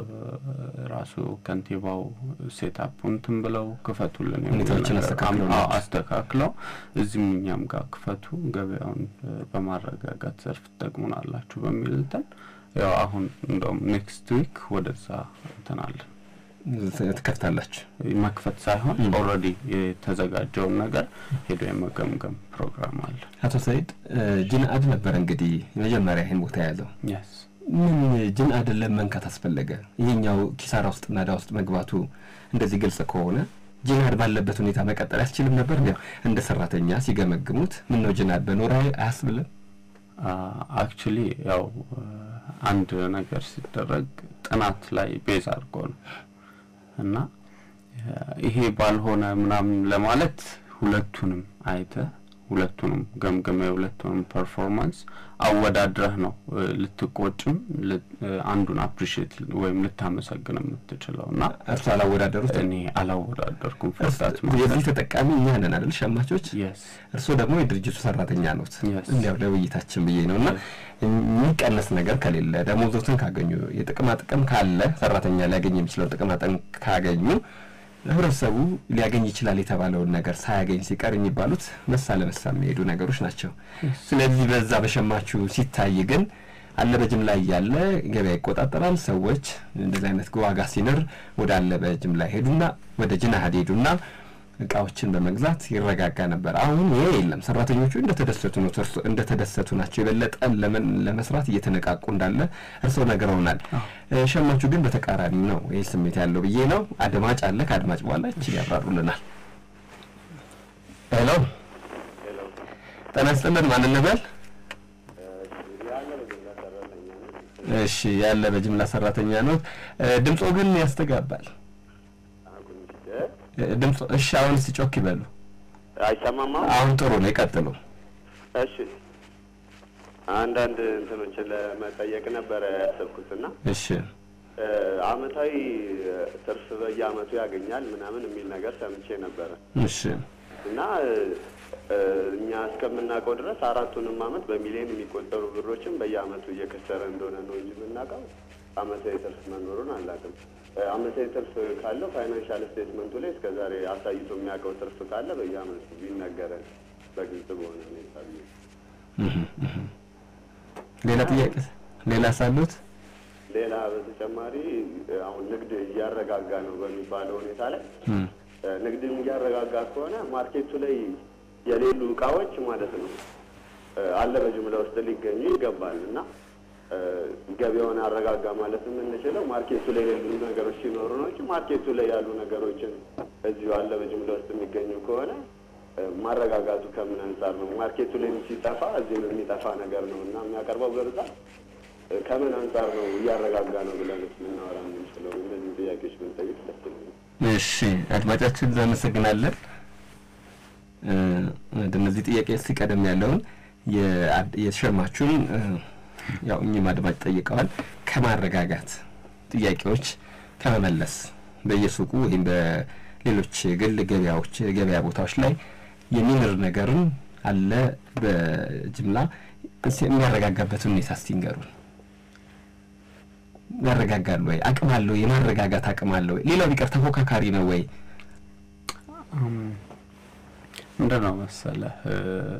ራሱ ከንቲባው ሴታፕ እንትን ብለው ክፈቱልን የሚል ሁኔታዎችን ነገር አስተካክለው አም- አዎ፣ ናቸው። አስተካክለው እዚህም እኛም ጋር ክፈቱ ገበያውን በማረጋጋት ዘርፍ ትጠቅሙናላችሁ በሚል እንትን ያው አሁን እንደውም ኔክስት ዊክ ወደዛ እንትን አለን ትከፍታላችሁ። መክፈት ሳይሆን ኦልሬዲ የተዘጋጀውን ነገር ሄዶ የመገምገም ፕሮግራም አለ። አቶ ሰይድ ጅንአድ ነበር እንግዲህ የመጀመሪያ ይህን ቦታ የያዘው። የስ ምን ጅንአድን ለመንካት አስፈለገ? ይሄኛው ኪሳራ ውስጥና ዕዳ ውስጥ መግባቱ እንደዚህ ግልጽ ከሆነ ጅንአድ ባለበት ሁኔታ መቀጠል ያስችልም ነበር። እንዲያው እንደ ሰራተኛ ሲገመግሙት ምን ነው ጅንአድ በኖረ አያስብልም? አክቹሊ ያው አንድ ነገር ሲደረግ ጥናት ላይ ቤዝ አድርጎ ነው እና ይሄ ባልሆነ ምናምን ለማለት ሁለቱንም አይተ ሁለቱንም ገምገመ የሁለቱንም ፐርፎርማንስ አወዳድረህ ነው እ፣ ልትቆጭም ል- እ፣ አንዱን አፕሪሺየት ወይም ልታመሰግን የምትችለው እና እርሱ አላወዳደሩት። እኔ አላወዳደርኩም ፍርዳት የዚህ ተጠቃሚ እኛ ነን አይደል? ሸማቾች። የስ እርስዎ ደግሞ የድርጅቱ ሰራተኛ ኖት። Yes. እንዲያው ለውይይታችን ብዬ ነው እና የሚቀነስ ነገር ከሌለ ደሞዞትን ካገኙ የጥቅማ ጥቅም ካለ ሰራተኛ ሊያገኝ የሚችለው ጥቅማ ጥቅም ካገኙ ህብረተሰቡ ሊያገኝ ይችላል የተባለውን ነገር ሳያገኝ ሲቀር የሚባሉት መሳ ለመሳ የሚሄዱ ነገሮች ናቸው። ስለዚህ በዛ በሸማቹ ሲታይ ግን አለ በጅምላ እያለ ገበያ ይቆጣጠራል። ሰዎች እንደዚህ አይነት ዋጋ ሲንር ወደ አለ በጅምላ ሄዱና ወደ ጅናሀድ ሄዱና እቃዎችን በመግዛት ይረጋጋ ነበር። አሁን ይሄ የለም። ሰራተኞቹ እንደተደሰቱ ነው እርሶ- እንደተደሰቱ ናቸው። የበለጠ ለምን ለመስራት እየተነቃቁ እንዳለ እርስዎ ነግረውናል። እ፣ ሸማቹ ግን በተቃራኒው ነው ይህ ስሜት ያለው ብዬ ነው። አድማጭ አለ። ከአድማጭ በኋላ እችን ያብራሩልናል። ሄሎ፣ ጤና ይስጥልን። ማን እንበል? እሺ፣ ያለ በጅምላ ሰራተኛ ነው። ድምፆ ግን ያስተጋባል። እ፣ ድምፆ እሺ፣ አሁን ሲጮክ ይበሉ። አይሰማማ። አሁን ጥሩ ነው። ይቀጥሉ። እሺ አንዳንድ እንትኖችን ለመጠየቅ ነበረ ያሰብኩትና እሺ፣ እ፣ አመታዊ እ፣ ትርፍ በየአመቱ ያገኛል ምናምን የሚል ነገር ሰምቼ ነበረ እሺ፣ እና እ፣ እ፣ እኛ እስከምናውቀው ድረስ አራቱንም አመት በሚሊዮን የሚቆጠሩ ብሮችን በየአመቱ እየከሰረ እንደሆነ ነው እንጂ የምናውቀው አመታዊ ትርፍ መኖሩን አላውቅም። እ፣ አመታዊ ትርፍ ካለው ፋይናንሻል ስቴትመንቱ ላይ እስከዛሬ አሳይቶ የሚያውቀው ትርፍ ካለ በየአመቱ ቢነገረን በግልጽ በሆነ ሁኔታ ብዬ ሌላ ጥያቄ ሌላ ሳሉት? ሌላ በተጨማሪ እ፣ አሁን ንግድ እያረጋጋ ነው በሚባለው ሁኔታ ላይ እም፣ እ፣ ንግድን እያረጋጋ ከሆነ ማርኬቱ ላይ የሌሉ እቃዎች ማለት ነው እ፣ አለ በጅምላ ውስጥ ሊገኙ ይገባል እና እ፣ ገበያውን አረጋጋ ማለት የምንችለው ማርኬቱ ላይ የሌሉ ነገሮች ሲኖሩ ነው እንጂ ማርኬቱ ላይ ያሉ ነገሮችን እዚሁ አለ በጅምላ ውስጥ የሚገኙ ከሆነ እ፣ ማረጋጋቱ ከምን አንጻር ነው? ማርኬቱ ላይ ሲጠፋ እዚህም የሚጠፋ ነገር ነው እና የሚያቀርበው በብዛት እ፣ ከምን አንጻር ነው እያረጋጋ ነው ብለን ልናወራ የምንችለው? እነዚህ ጥያቄዎች ብንጠይቅ ደስ ይለኛል። እሺ አድማጫችን እናመሰግናለን። እ፣ ወደ እነዚህ ጥያቄ ሲቀደም ያለውን የአድ- የሸማቹን እ፣ ያው እኚህም አድማጭ ጠይቀዋል ከማረጋጋት ጥያቄዎች ከመመለስ በየሱቁ ወይም በሌሎች ግል ገበያዎች ገበያ ቦታዎች ላይ የሚንር ነገርን አለ በጅምላ እስኪ የሚያረጋጋበትን ሁኔታ እስቲ ንገሩን። ያረጋጋሉ ወይ? አቅም አለው? የማረጋጋት አቅም አለው ወይ? ሌላው ቢቀር ተፎካካሪ ነው ወይ? ምንድን ነው መሰለህ እ፣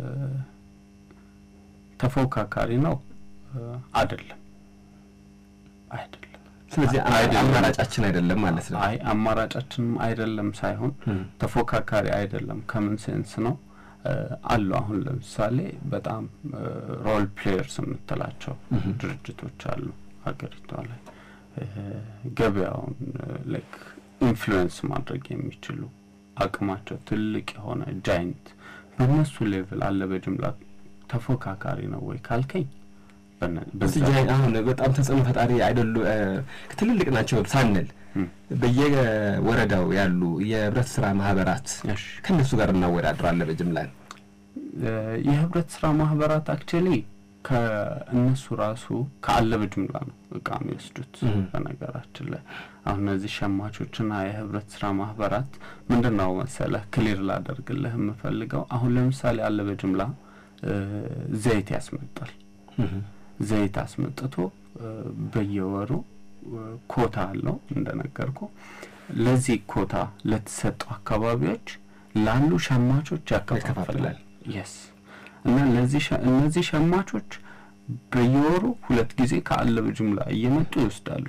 ተፎካካሪ ነው እ፣ አይደለም አይደለም ስለዚህ አይደለም። አማራጫችን አይደለም ማለት ነው። አይ አማራጫችንም አይደለም ሳይሆን እም፣ ተፎካካሪ አይደለም። ከምን ሴንስ ነው እ፣ አሉ አሁን ለምሳሌ በጣም ሮል ፕሌየርስ የምትላቸው እም። ድርጅቶች አሉ ሀገሪቷ ላይ እ፣ ገበያውን ላይክ ኢንፍሉዌንስ ማድረግ የሚችሉ አቅማቸው ትልቅ የሆነ ጃይንት በእነሱ ሌቭል አለ በጅምላ ተፎካካሪ ነው ወይ ካልከኝ በነ- በዛ እዚህ ላይ አሁን በጣም ተጽዕኖ ፈጣሪ አይደሉ እ፣ ትልልቅ ናቸው ሳንል እም፣ በየወረዳው ያሉ የህብረት ስራ ማህበራት እሺ ከእነሱ ጋር እናወዳድራለን በጅምላ እ፣ የህብረት ስራ ማህበራት አክቹዋሊ ከእነሱ ራሱ ከአለ በጅምላ ነው እቃ የሚወስዱት። እም። በነገራችን ላይ አሁን እነዚህ ሸማቾችና የህብረት ስራ ማህበራት ምንድን ነው መሰለህ ክሊር ላደርግልህ የምፈልገው አሁን ለምሳሌ አለ በጅምላ እ፣ ዘይት ያስመጣል። ዘይት አስመጥቶ እ፣ በየወሩ እ፣ ኮታ አለው እንደነገርኩ ለዚህ ኮታ ለተሰጡ አካባቢዎች ላሉ ሸማቾች ያከፋፍላል። ያከፋፍላል። የስ እና ለዚህ ሸ- እነዚህ ሸማቾች በየወሩ ሁለት ጊዜ ከአለ በጅምላ እየመጡ ይወስዳሉ።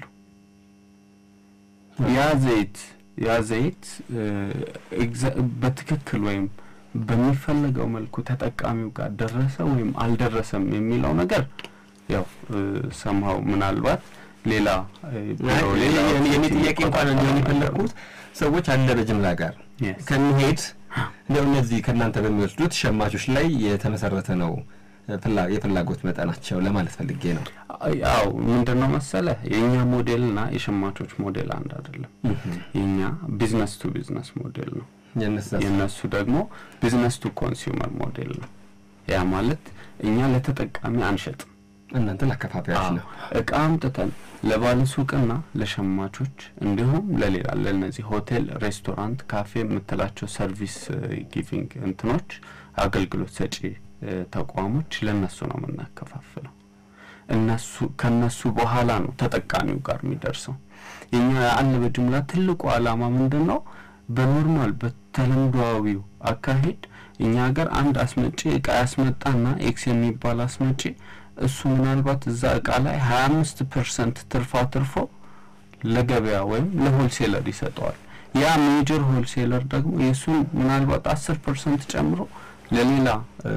ያ ዘይት ያ ዘይት እ፣ ኤግዛ- በትክክል ወይም በሚፈለገው መልኩ ተጠቃሚው ጋር ደረሰ ወይም አልደረሰም የሚለው ነገር ያው ሰምሀው ምናልባት ሌላ እ፣ ቢሮ ሌላ የኔ ጥያቄ እንኳን እንዲሆን የፈለግኩት ሰዎች አለ በጅምላ ጋር Yes. ከሚሄድ እንዲያው እነዚህ ከእናንተ በሚወስዱት ሸማቾች ላይ የተመሰረተ ነው ፍላ- የፍላጎት መጠናቸው ለማለት ፈልጌ ነው። ያው ምንድን ነው መሰለህ የእኛ ሞዴልና የሸማቾች ሞዴል አንድ አይደለም። የእኛ ቢዝነስ ቱ ቢዝነስ ሞዴል ነው። የነሳ የእነሱ ደግሞ ቢዝነስ ቱ ኮንሱመር ሞዴል ነው። ያ ማለት እኛ ለተጠቃሚ አንሸጥም። እናንተ ለአከፋፋዮች ነው። እቃ አምጥተን ለባለሱቅና ለሸማቾች እንዲሁም ለሌላ ለእነዚህ ሆቴል፣ ሬስቶራንት፣ ካፌ የምትላቸው ሰርቪስ ጊቪንግ እንትኖች አገልግሎት ሰጪ እ፣ ተቋሞች ለእነሱ ነው የምናከፋፍለው። እነሱ ከነሱ በኋላ ነው ተጠቃሚው ጋር የሚደርሰው። የኛ አለ በጅምላ ትልቁ ዓላማ ምንድን ነው? በኖርማል በተለምዷዊው አካሄድ እኛ ሀገር አንድ አስመጪ እቃ ያስመጣና ኤክስ የሚባል አስመጪ እሱ ምናልባት እዛ እቃ ላይ ሀያ አምስት ፐርሰንት ትርፋ ትርፎ ለገበያ ወይም ለሆልሴለር ይሰጠዋል። ያ ሜጀር ሆልሴለር ደግሞ የእሱን ምናልባት አስር ፐርሰንት ጨምሮ ለሌላ እ፣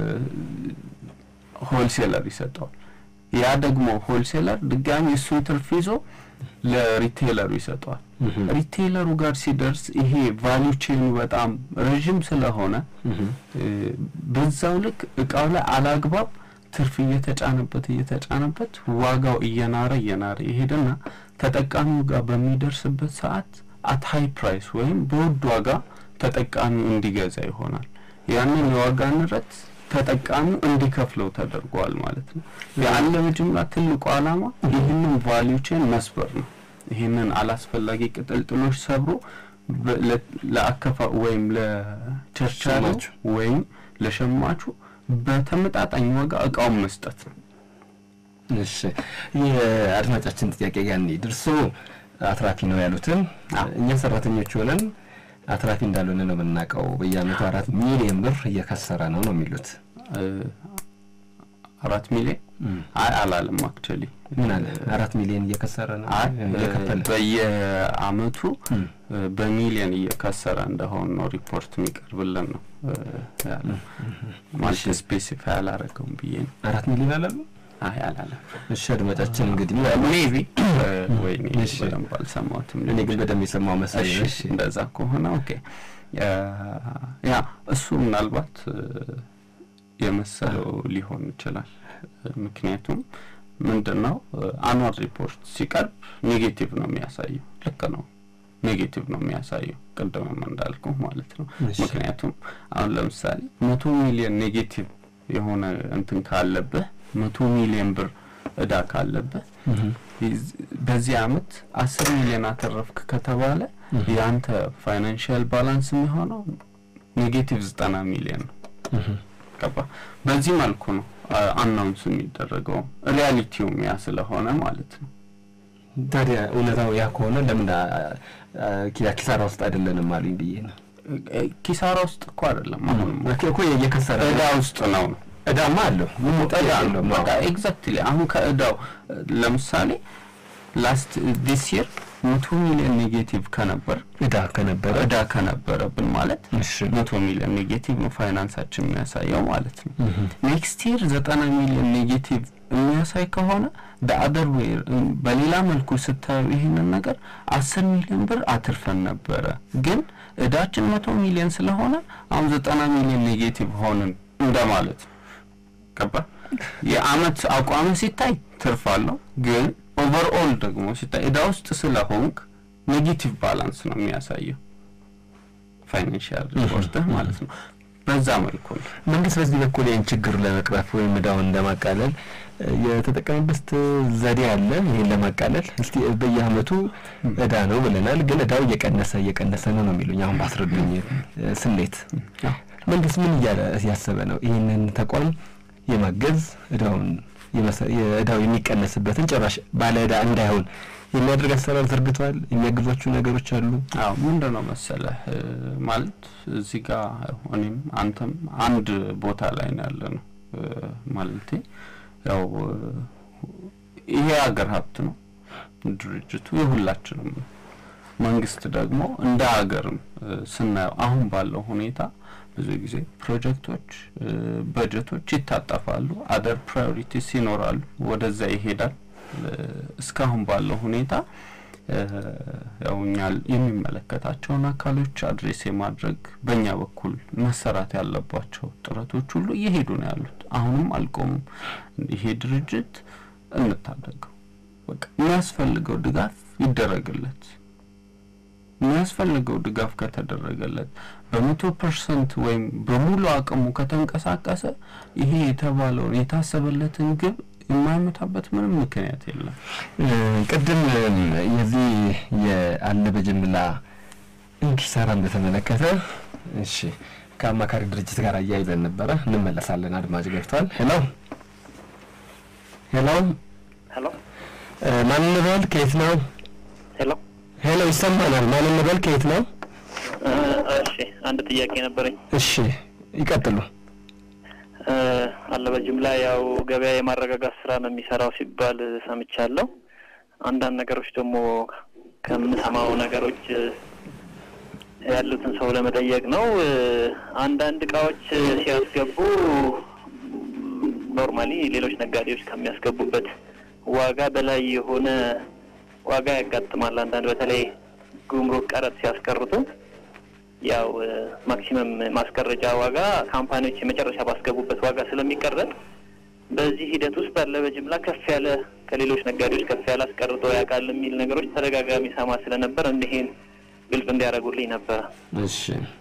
ሆልሴለር ይሰጠዋል። ያ ደግሞ ሆልሴለር ድጋሚ እሱን ትርፍ ይዞ ለሪቴይለሩ ይሰጠዋል። ሪቴይለሩ ጋር ሲደርስ ይሄ ቫሊዩ ቼኑ በጣም ረዥም ስለሆነ እ፣ በዛው ልክ እቃው ላይ አላግባብ ትርፍ እየተጫነበት እየተጫነበት ዋጋው እየናረ እየናረ ይሄድና ተጠቃሚው ጋር በሚደርስበት ሰዓት አት ሀይ ፕራይስ ወይም በውድ ዋጋ ተጠቃሚው እንዲገዛ ይሆናል። ያንን የዋጋ ንረት ተጠቃሚው እንዲከፍለው ተደርጓል ማለት ነው። የአለ በጅምላ ትልቁ ዓላማ ይህንን ቫሊዩ ቼን መስበር ነው። ይህንን አላስፈላጊ ቅጥልጥሎች ሰብሮ በ- ለ- ለአከፋ ወይም ለቸርቻሪው ሸማቹ። ወይም ለሸማቹ በተመጣጣኝ ዋጋ እቃውን መስጠት ነው። እሺ የአድማጫችን ጥያቄ ጋር እንሂድ። እርስዎ አትራፊ ነው ያሉትን እኛ ሰራተኞች ሆነን አትራፊ እንዳልሆነ ነው የምናውቀው። በየአመቱ አራት ሚሊዮን ብር እየከሰረ ነው ነው የሚሉት። እ፣ አራት ሚሊዮን አይ አላለም አክቹዋሊ ምን አለ አራት ሚሊዮን እየከሰረ ነው አይ እየከፈለ በየአመቱ እም። እ፣ በሚሊዮን እየከሰረ እንደሆን ነው ሪፖርት የሚቀርብልን ነው እ፣ ያለው ማለት ስፔሲፋይ አላረገውም ብዬ ነው። አራት ሚሊዮን አላሉ። አይ አላለም። እሺ አድማጫችን እንግዲህ ሜቢ ወይኔ እሺ። በደንብ አልሰማሁትም። እኔ ግን በደንብ የሰማው መሰለኝ። እሺ እንደዛ ከሆነ ኦኬ። እ፣ ያ እሱ ምናልባት እ፣ የመሰለው ሊሆን ይችላል። እ፣ ምክንያቱም ምንድን ነው አኗል ሪፖርት ሲቀርብ ኔጌቲቭ ነው የሚያሳየው። ልክ ነው ኔጌቲቭ ነው የሚያሳየው ቅድምም እንዳልኩ ማለት ነው። እሺ። ምክንያቱም አሁን ለምሳሌ መቶ ሚሊዮን ኔጌቲቭ የሆነ እንትን ካለብህ መቶ ሚሊዮን ብር እዳ ካለብህ ይዝ- በዚህ አመት አስር ሚሊዮን አተረፍክ ከተባለ የአንተ ፋይናንሽል ባላንስ የሚሆነው ኔጌቲቭ ዘጠና ሚሊዮን ነው። ገባ? በዚህ መልኩ ነው አናውንስ የሚደረገው ሪያሊቲውም ያ ስለሆነ ማለት ነው። ታዲያ እውነታው ያ ከሆነ ለምን አ- አ- ኪ- ኪሳራ ውስጥ አይደለንም አሉኝ ብዬ ነው። እ፣ ኪሳራ ውስጥ እኮ አይደለም አሁንም እኮ እየከሰረ እዳ ውስጥ ነው ነው እዳማ አለው ምን እዳ ጥያቄ ነው የለውም። በቃ ኤግዛክትሊ አሁን ከእዳው እ፣ ለምሳሌ ላስት ዲስ ይር መቶ ሚሊዮን ኔጌቲቭ ከነበር እዳ ከነበረ እዳ ከነበረብን ማለት እሺ መቶ ሚሊዮን ኔጌቲቭ ነው ፋይናንሳችን የሚያሳየው ማለት ነው። ኔክስት ይር ዘጠና ሚሊዮን ኔጌቲቭ የሚያሳይ ከሆነ በአደር ዌይ በሌላ መልኩ ስታዩ ይህንን ነገር አስር ሚሊዮን ብር አትርፈን ነበረ፣ ግን እዳችን መቶ ሚሊዮን ስለሆነ አሁን ዘጠና ሚሊዮን ኔጌቲቭ ሆንን እንደማለት ነው። ገባ? የአመት አቋም ሲታይ ትርፍ አለው፣ ግን ኦቨርኦል ደግሞ ሲታይ እዳ ውስጥ ስለሆንክ ኔጌቲቭ ባላንስ ነው የሚያሳየው ፋይናንሽል ሪፖርትህ ማለት ነው። በዛ መልኩ ነው መንግስት በዚህ በኩል ይህን ችግር ለመቅረፍ ወይም እዳውን ለማቃለል እ፣ የተጠቀመበት ዘዴ አለ። ይህን ለማቃለል እስቲ በየአመቱ እዳ ነው ብለናል፣ ግን እዳው እየቀነሰ እየቀነሰ ነው ነው የሚሉኝ አሁን ባስረዱኝ እ፣ ስሌት መንግስት ምን እያለ ያሰበ ነው ይህንን ተቋም የማገዝ እዳውን የመሰ- የእዳው የሚቀነስበትን ጭራሽ ባለ እዳ እንዳይሆን የሚያደርግ አሰራር ዘርግቷል። የሚያግዟችሁ ነገሮች አሉ። አዎ ምንድን ነው መሰለህ እ፣ ማለት እዚህ ጋር እኔም አንተም አንድ ቦታ ላይ ነው ያለ ነው እ፣ ማለቴ ያው እ፣ ይሄ ሀገር ሀብት ነው ድርጅቱ የሁላችንም ነው። መንግስት ደግሞ እንደ ሀገርም እ፣ ስናየው አሁን ባለው ሁኔታ ብዙ ጊዜ ፕሮጀክቶች እ፣ በጀቶች ይታጠፋሉ፣ አደር ፕራዮሪቲስ ይኖራሉ፣ ወደዛ ይሄዳል። እ፣ እስካሁን ባለው ሁኔታ እ፣ ያው እኛ የሚመለከታቸውን አካሎች አድሬስ የማድረግ በእኛ በኩል መሰራት ያለባቸው ጥረቶች ሁሉ እየሄዱ ነው ያሉት። አሁንም አልቆሙም። ይሄ ድርጅት እንታደገው፣ በቃ የሚያስፈልገው ድጋፍ ይደረግለት። የሚያስፈልገው ድጋፍ ከተደረገለት በመቶ ፐርሰንት ወይም በሙሉ አቅሙ ከተንቀሳቀሰ ይሄ የተባለውን የታሰበለትን ግብ የማይመታበት ምንም ምክንያት የለም። እ፣ ቅድም እም፣ የዚህ የአለ በጅምላ ኪሳራን በተመለከተ እሺ ከአማካሪ ድርጅት ጋር አያይዘን ነበረ። እንመለሳለን። አድማጭ ገብቷል። ሄሎ ሄሎ፣ ሄሎ እ፣ ማን እንበል? ከየት ነው? ሄሎ ሄሎ፣ ይሰማናል። ማን እንበል? ከየት ነው? እ፣ እሺ አንድ ጥያቄ ነበረኝ። እሺ ይቀጥሉ። እ፣ አለ በጅምላ ያው ገበያ የማረጋጋት ስራ ነው የሚሰራው ሲባል ሰምቻለሁ። አንዳንድ ነገሮች ደግሞ ከምሰማው ነገሮች እ፣ ያሉትን ሰው ለመጠየቅ ነው። እ፣ አንዳንድ እቃዎች ሲያስገቡ ኖርማሊ ሌሎች ነጋዴዎች ከሚያስገቡበት ዋጋ በላይ የሆነ ዋጋ ያጋጥማል። አንዳንድ በተለይ ጉምሩክ ቀረጥ ሲያስቀርጡ ያው ማክሲመም ማስቀረጫ ዋጋ ካምፓኒዎች የመጨረሻ ባስገቡበት ዋጋ ስለሚቀረጥ በዚህ ሂደት ውስጥ አለ በጅምላ ከፍ ያለ ከሌሎች ነጋዴዎች ከፍ ያለ አስቀርጦ ያውቃል የሚል ነገሮች ተደጋጋሚ ሰማ ስለነበር እንዲህን ግልጽ እንዲያደርጉልኝ ነበረ። እሺ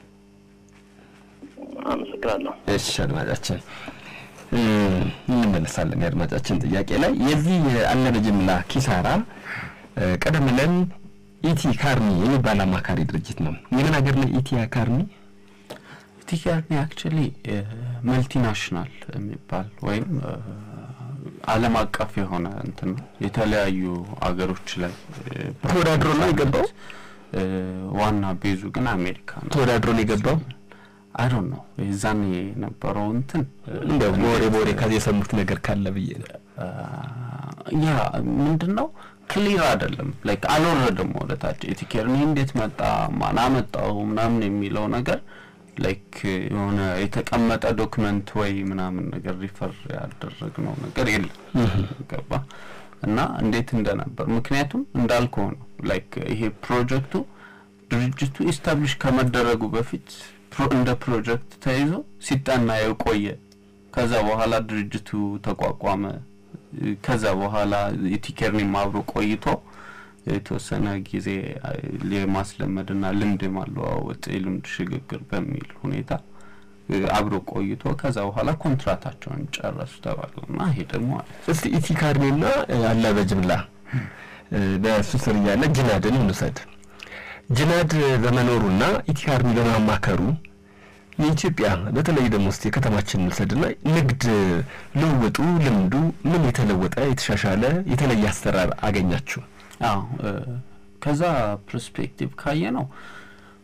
አመሰግናለሁ። እሺ አድማጫችን እ፣ እንመለሳለን። የአድማጫችን ጥያቄ ላይ የዚህ የአለ በጅምላ ኪሳራ እ፣ ቀደም ብለን ኢቲ ካርኒ የሚባል አማካሪ ድርጅት ነው። የምን ሀገር ነው ኢቲ ካርኒ? ቲኬርኒ አክቹሊ መልቲናሽናል የሚባል ወይም እ፣ ዓለም አቀፍ የሆነ እንትን ነው። የተለያዩ አገሮች ላይ እ፣ ተወዳድሮ ነው የገባው? እ፣ ዋና ቤዙ ግን አሜሪካ ነው። ተወዳድሮ ነው የገባው? አይዶን ነው የዛን የነበረው እንትን እ፣ እንደው በወሬ በወሬ ከዚህ የሰሙት ነገር ካለ ብዬ ነው። ያ ምንድን ነው ክሊር አይደለም። ላይክ አልወረደም ወደ ታች ኢቲኬርኒ እንዴት መጣ ማን አመጣው ምናምን የሚለው ነገር ላይክ የሆነ የተቀመጠ ዶክመንት ወይ ምናምን ነገር ሪፈር ያደረግነው ነገር የለም። ገባ እና እንዴት እንደነበር ምክንያቱም እንዳልከው ነው። ላይክ ይሄ ፕሮጀክቱ ድርጅቱ ኢስታብሊሽ ከመደረጉ በፊት ፕሮ- እንደ ፕሮጀክት ተይዞ ሲጠና የቆየ ከዛ በኋላ ድርጅቱ ተቋቋመ። ከዛ በኋላ የቲኬርኒም አብሮ ቆይቶ የተወሰነ ጊዜ የማስለመድና ልምድ የማለዋወጥ የልምድ ሽግግር በሚል ሁኔታ እ፣ አብሮ ቆይቶ ከዛ በኋላ ኮንትራታቸውን ጨረሱ ተባሉና ይሄ ደግሞ አለ እስቲ ኢቲ ካርኒና እ፣ አለ በጅምላ እ፣ በእሱ ስር እያለ ጅናድን እንውሰድ። ጅናድ በመኖሩና ኢቲ ካርኒ በማማከሩ የኢትዮጵያ በተለይ ደግሞ እስቲ የከተማችን እንውሰድና ንግድ ልውውጡ ልምዱ ምን የተለወጠ የተሻሻለ የተለየ አሰራር አገኛችሁ? አዎ እ፣ ከዛ ፐርስፔክቲቭ ካየ ነው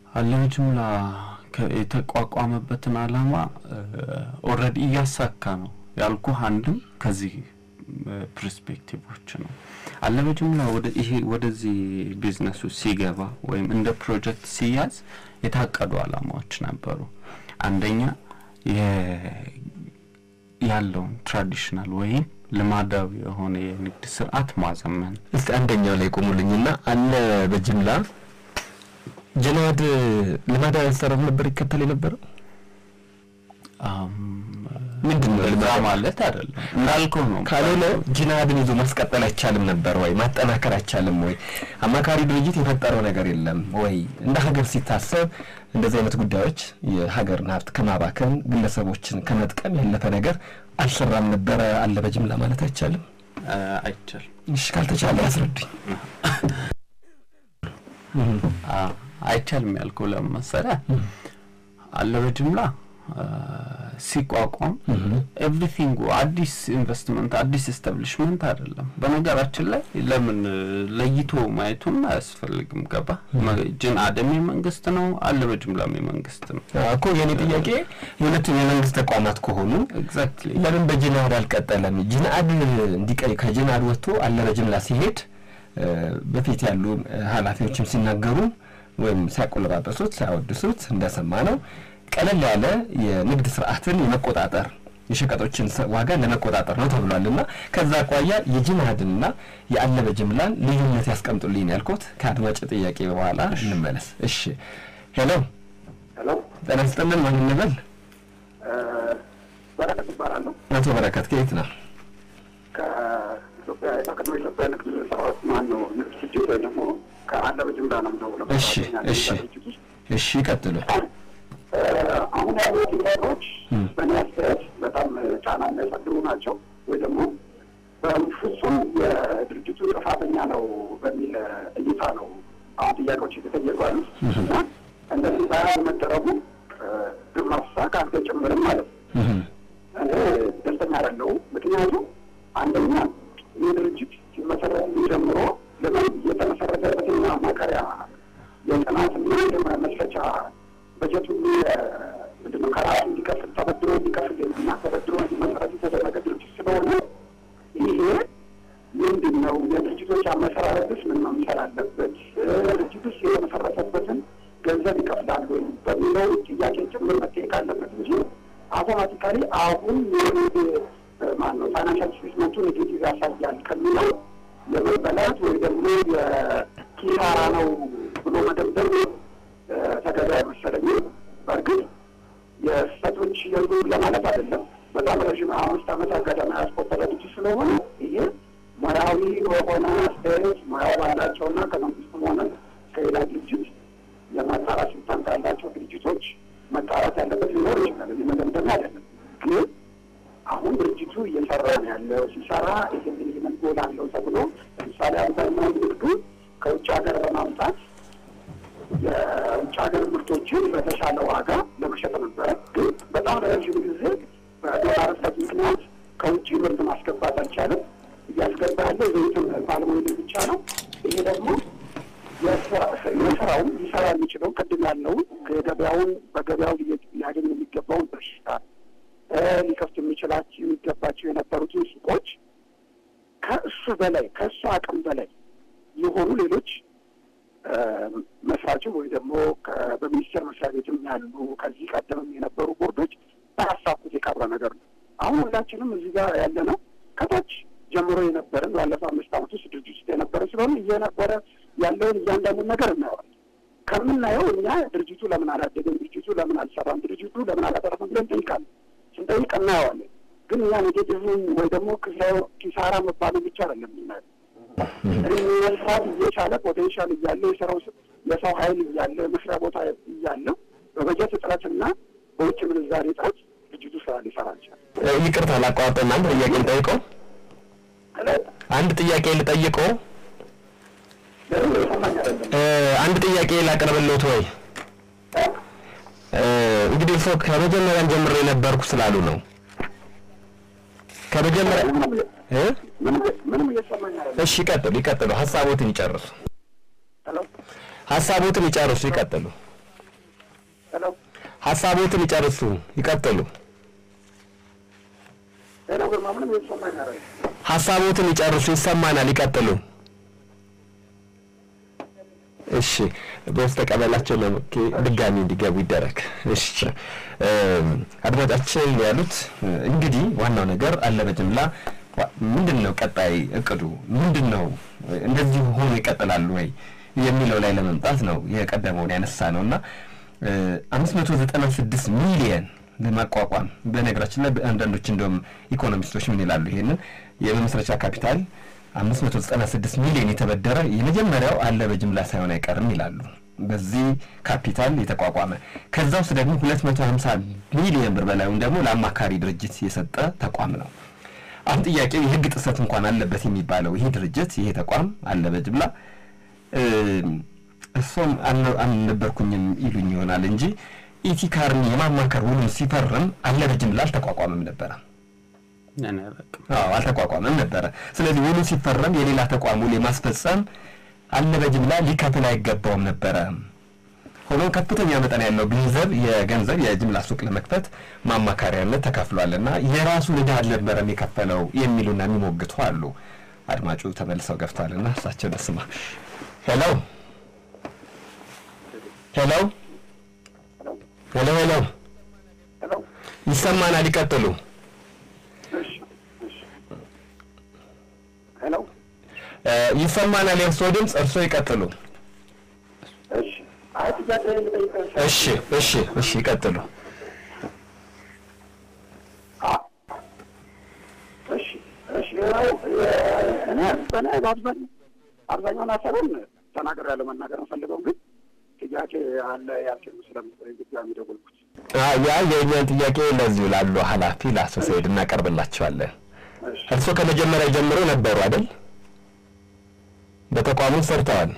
አለበጅምላ ከ- የተቋቋመበትን አላማ ኦልሬዲ እያሳካ ነው ያልኩህ አንድም ከዚህ ፐርስፔክቲቮች ነው። አለበጅምላ ወደ ይሄ ወደዚህ ቢዝነሱ ሲገባ ወይም እንደ ፕሮጀክት ሲያዝ የታቀዱ አላማዎች ነበሩ። አንደኛ የ- ያለውን ትራዲሽናል ወይም ልማዳዊ የሆነ የንግድ ስርዓት ማዘመን እስቲ አንደኛው ላይ ቆሙልኝና አለ በጅምላ ጀናድ ልማዳዊ አሰራር ነበር ይከተል የነበረው አም፣ ምንድን ነው እዛ ልማዳዊ? ማለት አይደለም እንዳልከው ነው። ካልሆነ ጂናድን ይዞ ማስቀጠል አይቻልም ነበር ወይ? ማጠናከር አይቻልም ወይ? አማካሪ ድርጅት የፈጠረው ነገር የለም ወይ? እንደ ሀገር ሲታሰብ እንደዚህ አይነት ጉዳዮች የሀገርን ሀብት ከማባከን ግለሰቦችን ከመጥቀም ያለፈ ነገር አልሰራም ነበረ አለ በጅምላ ማለት አይቻልም። አ፣ አይቻልም። እሺ ካልተቻለ ያስረዱኝ። አ፣ አይቻልም ያልከው ለምን መሰለህ? አለ በጅምላ አ፣ ሲቋቋም ኤቭሪቲንግ አዲስ ኢንቨስትመንት አዲስ ኤስታብሊሽመንት አይደለም። በነገራችን ላይ ለምን ለይቶ ማየቱም አያስፈልግም። ገባ ጅን አደም የመንግስት ነው፣ አለ በጅምላም የመንግስት ነው። እኮ የእኔ ጥያቄ የሁለቱም የመንግስት ተቋማት ከሆኑ ኤግዛክትሊ ለምን በጅናድ አልቀጠለም? ጅናድ እንዲቀይ ከጅናድ ወጥቶ አለ በጅምላ ሲሄድ እ፣ በፊት ያሉ እ፣ ኃላፊዎችም ሲናገሩ ወይም ሲያቆለባበሱት ሲያወድሱት እንደሰማ ነው ቀለል ያለ የንግድ ስርዓትን የመቆጣጠር የሸቀጦችን ስ- ዋጋ ለመቆጣጠር ነው ተብሏል። እና ከዛ አኳያ የጅናድንና የአለ በጅምላን ልዩነት ያስቀምጡልኝ ነው ያልኩት። ከአድማጭ ጥያቄ በኋላ እንመለስ። እሺ ሄሎ፣ ሄሎ ጤና ይስጥልን። ማን እንበል? በረከት ይባላለሁ። አቶ በረከት ከየት ነው? ከኢትዮጵያ ከቀድሞ ኢትዮጵያ ንግድ ስራዎች ማን ነው ንግድ ድርጅት ወይ ደግሞ ከአለ በጅምላ ነው የምደውለው። እሺ፣ እሺ። ድርጅት ውስጥ እሺ ይቀጥሉ። እ፣ አሁን ያሉት ነገሮች በእኔ አስተያየት በጣም ጫና የሚያሳድሩ ናቸው ወይ ደግሞ በፍጹም የድርጅቱ ጥፋተኛ ነው በሚል እይታ ነው አሁን ጥያቄዎች የተጠየቁ ያሉት እና እንደዚህ ባያል መደረጉ እ፣ ግብ ማፍሳት አንተ ጭምርም ማለት ነው እኔ ደስተኛ አይደለሁም። ምክንያቱም አንደኛ ይህ ድርጅት ሲመሰረት ጀምሮ ለምን የተመሰረተበትን ማማከሪያ የጥናትና የመስረቻ በጀቱ ምንድነው ከራሱ እንዲከፍል ተበድሮ እንዲከፍል እና ተበድሮ እንዲመሰረት የተደረገ ድርጅት ስለሆነ ይሄ ምንድን ነው የድርጅቶች አመሰራረትስ ምን መምሰል አለበት? ድርጅቱስ የተመሰረተበትን ገንዘብ ይከፍላል ወይ በሚለው ጥያቄ ጭምር መጠየቅ አለበት እንጂ አውቶማቲካሊ አሁን ማን ነው ፋይናንሻል ስቴትመንቱ ኔጌቲቭ ያሳያል ከሚለው የመበላት ወይ ደግሞ የኪሳራ ነው ብሎ መደምደም እ፣ ተገቢ አይመሰለኝም። በእርግጥ የስህተቶች የሉ ለማለት አይደለም። በጣም ረዥም አምስት ዓመት ገደማ ያስቆጠረ ልጅ ስለሆነ ይሄ ሙያዊ በሆነ አስተያየት ሙያው ባላቸውና ከመንግስትም ሆነ ከሌላ ድርጅት የማጣራት ስልጣን ካላቸው ድርጅቶች መጣራት ያለበት ሊኖር ይችላል። እዚህ መደምደሚያ አይደለም። ግን አሁን ድርጅቱ እየሰራ ነው ያለው ሲሰራ ይህን ይህንን ጎል አለው ተብሎ ለምሳሌ አብዛኛው ንግዱ ከውጭ ሀገር በማምጣት የውጭ ሀገር ምርቶችን በተሻለ ዋጋ ለመሸጥ ነበረ። ግን በጣም ለረዥም ጊዜ በዶላር እጥረት ምክንያት ከውጭ ምርት ማስገባት አልቻለም። እያስገባ ያለ ዘይትን ባለሙሉ ብቻ ነው። ይሄ ደግሞ የስራውን ሊሰራ የሚችለው ቅድም ያለውን የገበያውን በገበያው ሊየ- ሊያገኝ የሚገባውን ድርሻ እ፣ ሊከፍት የሚችላቸው የሚገባቸው የነበሩትን ሱቆች ከእሱ በላይ ከእሱ አቅም በላይ የሆኑ ሌሎች እ፣ መስራችም ወይ ደግሞ ከ- በሚኒስቴር መስሪያ ቤትም ያሉ ከዚህ ቀደምም የነበሩ ቦርዶች ባያሳኩት የቀረ ነገር ነው። አሁን ሁላችንም እዚህ ጋር ያለ ነው ከታች ጀምሮ የነበረን ባለፈው አምስት ዓመት ውስጥ ድርጅት ውስጥ የነበረ ስለሆነ እየነበረ ያለውን እያንዳንዱን ነገር እናየዋለን። ከምናየው እኛ ድርጅቱ ለምን አላደገም፣ ድርጅቱ ለምን አልሰራም፣ ድርጅቱ ለምን አላጠረም ብለን እንጠይቃለን። ስንጠይቅ እናየዋለን። ግን እኛ ኔጌቲቭን ወይ ደግሞ ክስራ- ኪሳራ መባሉ ብቻ አይደለም የምናየው መስራት እየቻለ ፖቴንሻል እያለ የሰራው ስ- የሰው ኃይል እያለ መስሪያ ቦታ እያለው በበጀት እጥረትና በውጭ ምንዛሬ እጥረት ድርጅቱ ስራ ሊሰራ አልቻለም። እ፣ ይቅርታ ላቋርጥና አንድ ጥያቄ ልጠይቀው አንድ ጥያቄ ልጠይቀው ለምን የሰማኝ አይደለም። እ፣ አንድ ጥያቄ ላቅርብልዎት ወይ እ፣ እንግዲህ ሰው ከመጀመሪያም ጀምሮ የነበርኩ ስላሉ ነው ከመጀመሪያ ምንም እ? ምንም ምንም እየሰማኝ አይደለም። እሺ ይቀጥሉ ይቀጥሉ ሀሳቦትን ይጨርሱ ሄሎ ሀሳቦትን ይጨርሱ ይቀጥሉ ሄሎ ሀሳቦትን ይጨርሱ፣ ይቀጥሉ። ሄሎ ግርማ ምንም የተሰማኝ ነገር ሀሳቦትን ይጨርሱ፣ ይሰማናል፣ ይቀጥሉ። እሺ በውስጥ ተቀበላቸው ለመኬ ድጋሚ እንዲገቡ ይደረግ። እሺ አድማጫችን ያሉት እንግዲህ ዋናው ነገር አለ በጅምላ ምንድን ነው ቀጣይ እቅዱ ምንድን ነው? እንደዚሁ ሆኖ ይቀጥላሉ ወይ የሚለው ላይ ለመምጣት ነው የቀደመውን ያነሳ ነው እና አምስት መቶ ዘጠና ስድስት ሚሊየን ለማቋቋም በነገራችን ላይ አንዳንዶች እንደውም ኢኮኖሚስቶች ምን ይላሉ ይሄንን የመመስረቻ ካፒታል አምስት መቶ ዘጠና ስድስት ሚሊዮን የተበደረ የመጀመሪያው አለ በጅምላ ሳይሆን አይቀርም ይላሉ። በዚህ ካፒታል የተቋቋመ ከዛ ውስጥ ደግሞ ሁለት መቶ ሀምሳ ሚሊዮን ብር በላዩም ደግሞ ለአማካሪ ድርጅት የሰጠ ተቋም ነው። አሁን ጥያቄው የህግ ጥሰት እንኳን አለበት የሚባለው ይሄ ድርጅት ይሄ ተቋም አለ በጅምላ እሱም አልነበርኩኝም ይሉኝ ይሆናል እንጂ ኢቲካርን የማማከር ውሉን ሲፈርም አለ በጅምላ አልተቋቋመም ነበረ። አዎ አልተቋቋመም ነበረ። ስለዚህ ውሉ ሲፈረም የሌላ ተቋም ውል የማስፈጸም አለ በጅምላ ሊከፍል አይገባውም ነበረ። ሆኖም ከፍተኛ መጠን ያለው ገንዘብ የገንዘብ የጅምላ ሱቅ ለመክፈት ማማካሪያነት ተከፍሏልና የራሱን ዕዳ አልነበረም የከፈለው የሚሉና የሚሞግቱ አሉ። አድማጩ ተመልሰው ገብቷልና እሳቸው ደስማ ሄሎ ሄሎ ሄሎ ሄሎ ሄሎ ይሰማናል። ይቀጥሉ። ሄሎ ይሰማናል። የእርስዎ ድምፅ፣ እርስዎ ይቀጥሉ። እሺ አይ ጥያቄ ልጠይቅህ እሺ እሺ እሺ ይቀጥሉ። እሺ እሺ ያው እኔ በእኔ በአብዛኛው አብዛኛውን ሀሳቡን ተናግሬያለሁ። መናገር የምፈልገው ግን ጥያቄ አለ ያልችሉ ስለምትለኝ ድጋሚ ደወልኩት። ያ የእኛን ጥያቄ ለዚሁ ላሉ ኃላፊ ለአቶ ሰይድ እናቀርብላቸዋለን። እሺ እርስዎ ከመጀመሪያ ጀምሮ ነበሩ አይደል? በተቋሙ ሰርተዋል።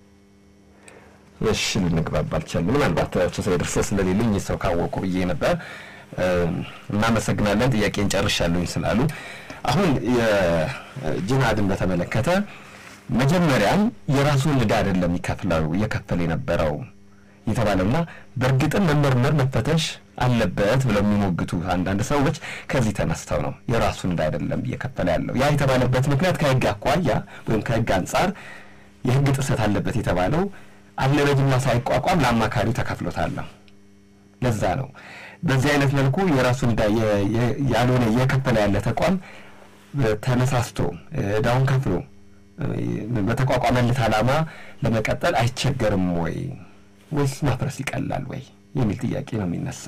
እሺ ልንግባባ አልቻልንም። ምናልባት አቶ ሰይድ እርስዎ ስለሌሉኝ ሰው ካወቁ ብዬ ነበር። እናመሰግናለን። ጥያቄን ጨርሻለሁኝ ስላሉ አሁን የጂሃድን በተመለከተ መጀመሪያም የራሱን ዕዳ አይደለም ይከፍለው እየከፈለ የነበረው የተባለውና በእርግጥም መመርመር መፈተሽ አለበት ብለው የሚሞግቱ አንዳንድ ሰዎች ከዚህ ተነስተው ነው የራሱን ዕዳ አይደለም እየከፈለ ያለው። ያ የተባለበት ምክንያት ከሕግ አኳያ ወይም ከሕግ አንጻር የሕግ ጥሰት አለበት የተባለው አለ በጅምላ ሳይቋቋም ለአማካሪው ተከፍሎታል። ለዛ ነው በዚህ አይነት መልኩ የራሱን ዕዳ ያልሆነ እየከፈለ ያለ ተቋም ተነሳስቶ ዕዳውን ከፍሎ በተቋቋመለት ዓላማ ለመቀጠል አይቸገርም ወይ ወይስ ማፍረስ ይቀላል ወይ የሚል ጥያቄ ነው የሚነሳ።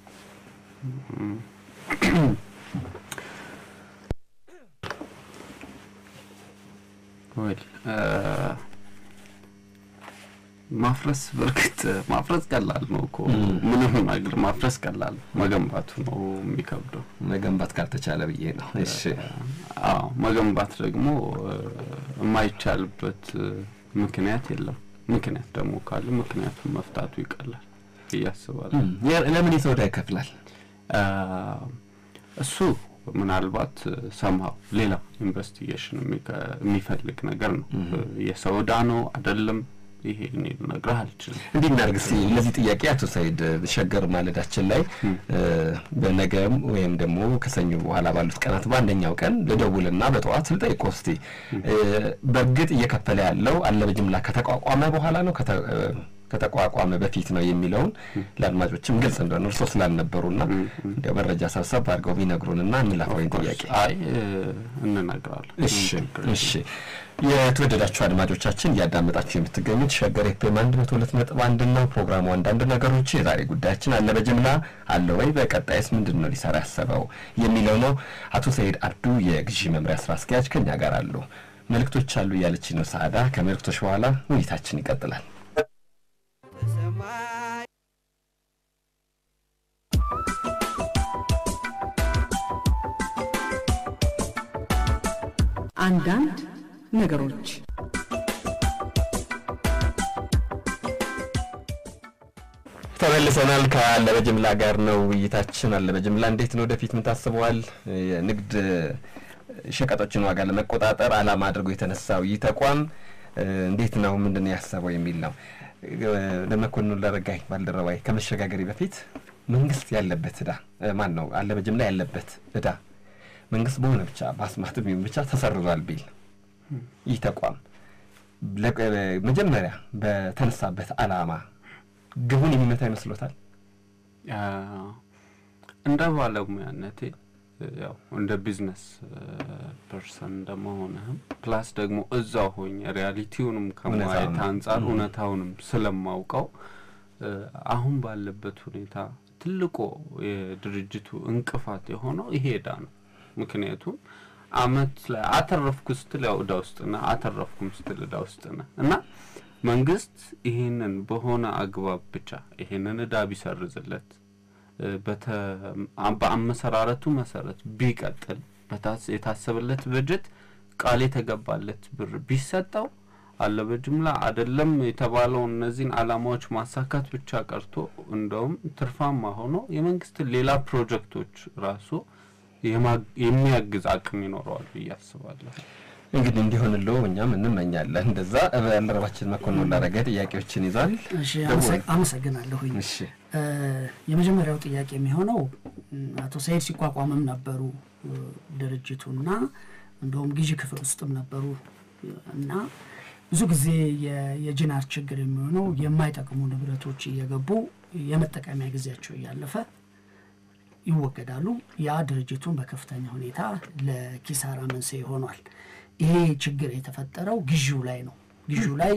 ወይ ማፍረስ በእርግጥ ማፍረስ ቀላል ነው እኮ ምንም ነገር ማፍረስ ቀላል ነው። መገንባቱ ነው የሚከብደው። መገንባት ካልተቻለ ብዬ ነው። እሺ አዎ መገንባት ደግሞ የማይቻልበት ምክንያት የለም። ምክንያት ደግሞ ካለ ምክንያቱን መፍታቱ ይቀላል እያስባለሁ። ለምን የሰው ዕዳ ይከፍላል? እሱ ምናልባት ሰምሀው ሌላ ኢንቨስቲጌሽን የሚፈልግ ነገር ነው። የሰው ዕዳ ነው አይደለም ይሄ እኔ ልነግርህ አልችልም። እንዲህ እናድርግ እስቲ ለዚህ ጥያቄ አቶ ሰይድ ሸገር ማለዳችን ላይ በነገም ወይም ደግሞ ከሰኞ በኋላ ባሉት ቀናት በአንደኛው ቀን ልደውልና በጠዋት ልጠይቅዎ እስቲ በእርግጥ እየከፈለ ያለው አለ በጅምላ ከተቋቋመ በኋላ ነው ከተቋቋመ በፊት ነው የሚለውን ለአድማጮችም ግልጽ እንደሆነ እርስዎ ስላልነበሩና እንዲያው መረጃ ሰብሰብ አድርገው ቢነግሩንና እንላፈወይን ጥያቄ አይ እንነግራለን። እሺ እሺ የተወደዳችሁ አድማጮቻችን እያዳመጣችሁ የምትገኙት ሸገር ኤፍኤም አንድ መቶ ሁለት ነጥብ አንድ ነው። ፕሮግራሙ አንዳንድ ነገሮች የዛሬ ጉዳያችን አለ በጅምላ አለ ወይ፣ በቀጣይስ ምንድን ነው ሊሰራ ያሰበው የሚለው ነው። አቶ ሰይድ አብዱ የግዢ መምሪያ ስራ አስኪያጅ ከኛ ጋር አሉ። መልእክቶች አሉ እያለች ነው ሰዓዳ። ከመልእክቶች በኋላ ውይይታችን ይቀጥላል። አንዳንድ ነገሮች ተመልሰናል። ከአለ በጅምላ ጋር ነው ውይይታችን። አለ በጅምላ እንዴት ነው ወደፊት ምን ታስበዋል? የንግድ ሸቀጦችን ዋጋ ለመቆጣጠር ዓላማ አድርጎ የተነሳው ይህ ተቋም እንዴት ነው ምንድን ነው ያሰበው የሚል ነው። ለመኮንን ለረጋይ ባልደረባይ ከመሸጋገሪ በፊት መንግስት ያለበት እዳ ማን ነው አለ በጅምላ ያለበት እዳ መንግስት በሆነ ብቻ በአስማት ቢሆን ብቻ ተሰርዟል ቢል ይህ ተቋም መጀመሪያ በተነሳበት አላማ ግቡን የሚመታ ይመስሎታል? እንደ ባለሙያነቴ ያው እንደ ቢዝነስ ፐርሰን እንደመሆንህም ፕላስ ደግሞ እዛው ሆኜ ሪያሊቲውንም ከማየት አንጻር እውነታውንም ስለማውቀው አሁን ባለበት ሁኔታ ትልቁ የድርጅቱ እንቅፋት የሆነው ይሄ እዳ ነው። ምክንያቱም አመት ላይ አተረፍኩ ስትል ያው እዳ ውስጥ ነህ፣ አተረፍኩም ስትል እዳ ውስጥ ነህ እና መንግስት ይህንን በሆነ አግባብ ብቻ ይህንን እዳ ቢሰርዝለት በአመሰራረቱ መሰረት ቢቀጥል የታሰበለት በጀት ቃል የተገባለት ብር ቢሰጠው አለ በጅምላ አይደለም የተባለውን እነዚህን አላማዎች ማሳካት ብቻ ቀርቶ እንደውም ትርፋማ ሆኖ የመንግስትን ሌላ ፕሮጀክቶች ራሱ የሚያግዝ አቅም ይኖረዋል ብዬ አስባለሁ። እንግዲህ እንዲሆንለው እኛም እንመኛለን። እንደዛ ባልደረባችን መኮንን ላረገ ጥያቄዎችን ይዟል። እሺ፣ አመሰግናለሁኝ። እሺ፣ የመጀመሪያው ጥያቄ የሚሆነው አቶ ሰይድ ሲቋቋምም ነበሩ ድርጅቱና እንደውም ግዢ ክፍል ውስጥም ነበሩ እና ብዙ ጊዜ የጅናር ችግር የሚሆነው የማይጠቅሙ ንብረቶች እየገቡ የመጠቀሚያ ጊዜያቸው እያለፈ ይወገዳሉ። ያ ድርጅቱን በከፍተኛ ሁኔታ ለኪሳራ መንስኤ ሆኗል። ይሄ ችግር የተፈጠረው ግዢው ላይ ነው። ግዢው ላይ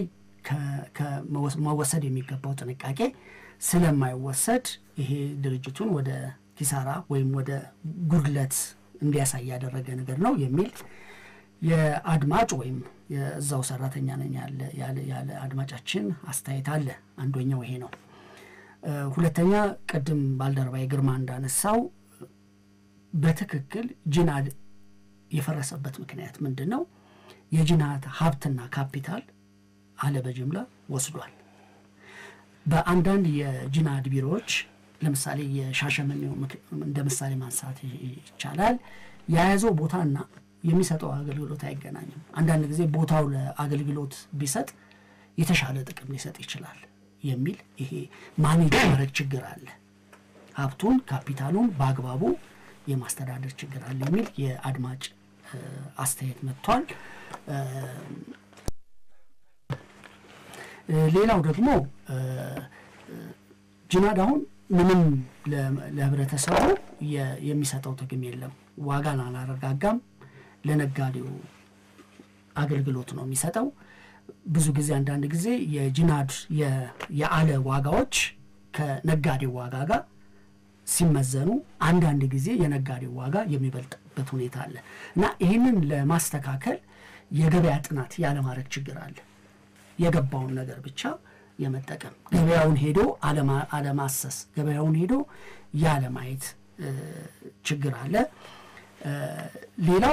መወሰድ የሚገባው ጥንቃቄ ስለማይወሰድ ይሄ ድርጅቱን ወደ ኪሳራ ወይም ወደ ጉድለት እንዲያሳይ ያደረገ ነገር ነው የሚል የአድማጭ ወይም የእዛው ሰራተኛ ነኝ ያለ አድማጫችን አስተያየት አለ። አንደኛው ይሄ ነው። ሁለተኛ ቅድም ባልደረባ ግርማ እንዳነሳው በትክክል ጅናድ የፈረሰበት ምክንያት ምንድን ነው? የጅናድ ሀብትና ካፒታል አለ በጅምላ ወስዷል። በአንዳንድ የጅናድ ቢሮዎች ለምሳሌ የሻሸመኔው እንደ ምሳሌ ማንሳት ይቻላል። የያዘው ቦታና የሚሰጠው አገልግሎት አይገናኝም። አንዳንድ ጊዜ ቦታው ለአገልግሎት ቢሰጥ የተሻለ ጥቅም ሊሰጥ ይችላል የሚል ይሄ ማኔጅ ማድረግ ችግር አለ። ሀብቱን ካፒታሉን በአግባቡ የማስተዳደር ችግር አለ የሚል የአድማጭ አስተያየት መጥቷል። ሌላው ደግሞ ጅናድ አሁን ምንም ለህብረተሰቡ የሚሰጠው ጥቅም የለም። ዋጋን አላረጋጋም። ለነጋዴው አገልግሎት ነው የሚሰጠው። ብዙ ጊዜ አንዳንድ ጊዜ የጅናድ የአለ ዋጋዎች ከነጋዴው ዋጋ ጋር ሲመዘኑ አንዳንድ ጊዜ የነጋዴው ዋጋ የሚበልጥበት ሁኔታ አለ እና ይህንን ለማስተካከል የገበያ ጥናት ያለማድረግ ችግር አለ። የገባውን ነገር ብቻ የመጠቀም ገበያውን ሄዶ አለማሰስ፣ ገበያውን ሄዶ ያለማየት ችግር አለ። ሌላው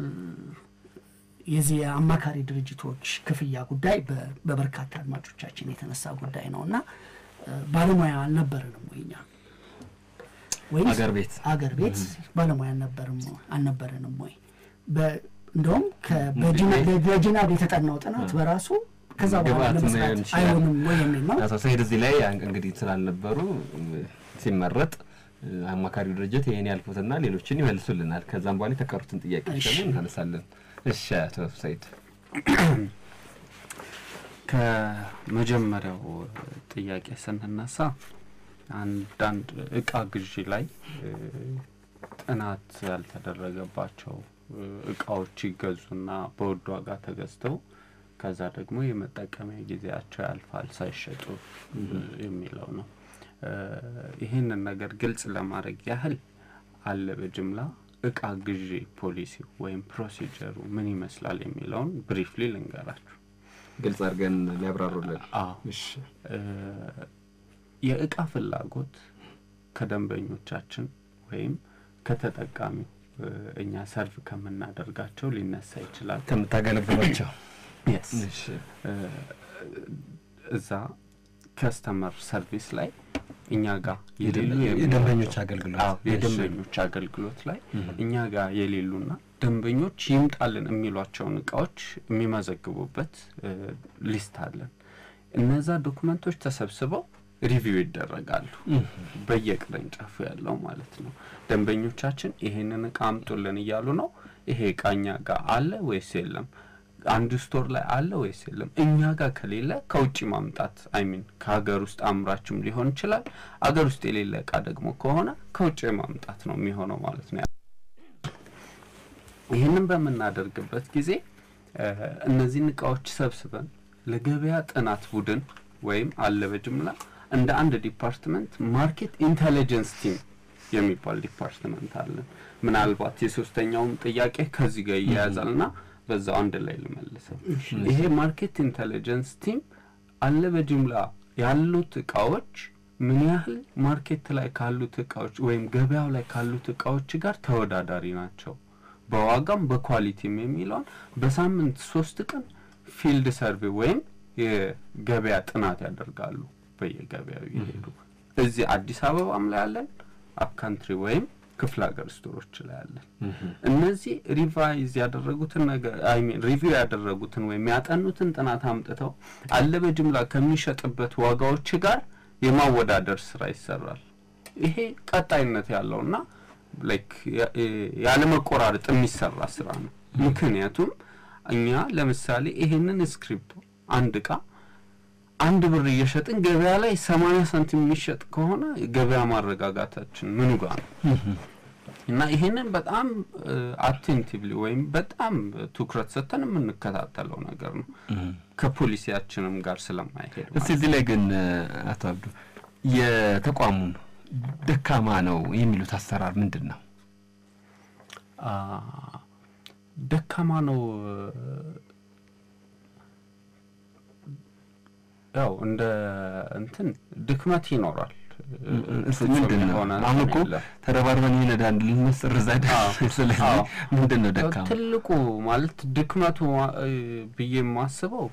የዚህ የአማካሪ ድርጅቶች ክፍያ ጉዳይ በበርካታ አድማጮቻችን የተነሳ ጉዳይ ነው እና ባለሙያ አልነበረንም ወይ እኛ ወይም አገር ቤት አገር ቤት ባለሙያ አልነበረንም ወይ? እንደውም በጂናድ የተጠናው ጥናት በራሱ ከዛ በኋላ ለመስራት አይሆንም ወይ የሚል ነው። አቶ ሰሄድ እዚህ ላይ እንግዲህ ስላልነበሩ ሲመረጥ አማካሪው ድርጅት ይህን ያልኩትና ሌሎችን ይመልሱልናል። ከዛም በኋላ የተቀሩትን ጥያቄዎች ደግሞ እናነሳለን። እሺ አቶ ሰይድ ከመጀመሪያው ጥያቄ ስንነሳ አንዳንድ እቃ ግዢ ላይ ጥናት ያልተደረገባቸው እቃዎች ይገዙና በውድ ዋጋ ተገዝተው ከዛ ደግሞ የመጠቀሚያ ጊዜያቸው ያልፋል ሳይሸጡ የሚለው ነው። ይህንን ነገር ግልጽ ለማድረግ ያህል አለ በጅምላ እቃ ግዢ ፖሊሲ ወይም ፕሮሲጀሩ ምን ይመስላል የሚለውን ብሪፍሊ ልንገራችሁ። ግልጽ አድርገን ሊያብራሩልን። አዎ የእቃ ፍላጎት ከደንበኞቻችን ወይም ከተጠቃሚው እኛ ሰርቭ ከምናደርጋቸው ሊነሳ ይችላል። ከምታገለግሏቸው የስ እዛ ከስተመር ሰርቪስ ላይ እኛ ጋር የሌሉ የደንበኞች አገልግሎት የደንበኞች አገልግሎት ላይ እኛ ጋር የሌሉና ደንበኞች ይምጣልን የሚሏቸውን እቃዎች የሚመዘግቡበት ሊስት አለን። እነዛ ዶክመንቶች ተሰብስበው ሪቪው ይደረጋሉ በየቅርንጫፉ ያለው ማለት ነው። ደንበኞቻችን ይሄንን እቃ አምጡልን እያሉ ነው። ይሄ እቃ እኛ ጋር አለ ወይስ የለም? አንድ ስቶር ላይ አለ ወይስ የለም? እኛ ጋር ከሌለ ከውጭ ማምጣት አይሚን ከሀገር ውስጥ አምራችም ሊሆን ይችላል። አገር ውስጥ የሌለ እቃ ደግሞ ከሆነ ከውጭ ማምጣት ነው የሚሆነው ማለት ነው። ይህንን በምናደርግበት ጊዜ እነዚህን እቃዎች ሰብስበን ለገበያ ጥናት ቡድን ወይም አለ በጅምላ እንደ አንድ ዲፓርትመንት ማርኬት ኢንቴሊጀንስ ቲም የሚባል ዲፓርትመንት አለን። ምናልባት የሶስተኛውም ጥያቄ ከዚህ ጋር ይያያዛል ና በዛው አንድ ላይ ልመልሰው። ይሄ ማርኬት ኢንቴሊጀንስ ቲም አለ በጅምላ ያሉት እቃዎች ምን ያህል ማርኬት ላይ ካሉት እቃዎች ወይም ገበያው ላይ ካሉት እቃዎች ጋር ተወዳዳሪ ናቸው በዋጋም በኳሊቲም የሚለውን በሳምንት ሶስት ቀን ፊልድ ሰርቬ ወይም የገበያ ጥናት ያደርጋሉ። በየገበያው ይሄዱ። እዚህ አዲስ አበባም ላይ አለን፣ አፕካንትሪ ወይም ክፍለ ሀገር ስቶሮች ላይ አለን። እነዚህ ሪቫይዝ ያደረጉትን ነገር አይ ሚን ሪቪው ያደረጉትን ወይም ያጠኑትን ጥናት አምጥተው አለ በጅምላ ከሚሸጥበት ዋጋዎች ጋር የማወዳደር ስራ ይሰራል። ይሄ ቀጣይነት ያለውና ላይክ ያለመቆራረጥ የሚሰራ ስራ ነው። ምክንያቱም እኛ ለምሳሌ ይሄንን ስክሪፕቶ አንድ እቃ አንድ ብር እየሸጥን ገበያ ላይ ሰማንያ ሳንቲም የሚሸጥ ከሆነ ገበያ ማረጋጋታችን ምኑ ጋር ነው? እና ይሄንን በጣም አቴንቲቭሊ ወይም በጣም ትኩረት ሰጥተን የምንከታተለው ነገር ነው ከፖሊሲያችንም ጋር ስለማይሄድ እስቲ እዚህ ላይ ግን አቶ አብዱ የተቋሙን ደካማ ነው የሚሉት አሰራር ምንድን ነው? ደካማ ነው ያው እንደ እንትን ድክመት ይኖራል። ምንድን ነው አሁን እኮ ተረባርበን ይነዳ ልንመስር እዛ ስለዚህ ምንድን ነው ደካማ ትልቁ ማለት ድክመቱ ብዬ የማስበው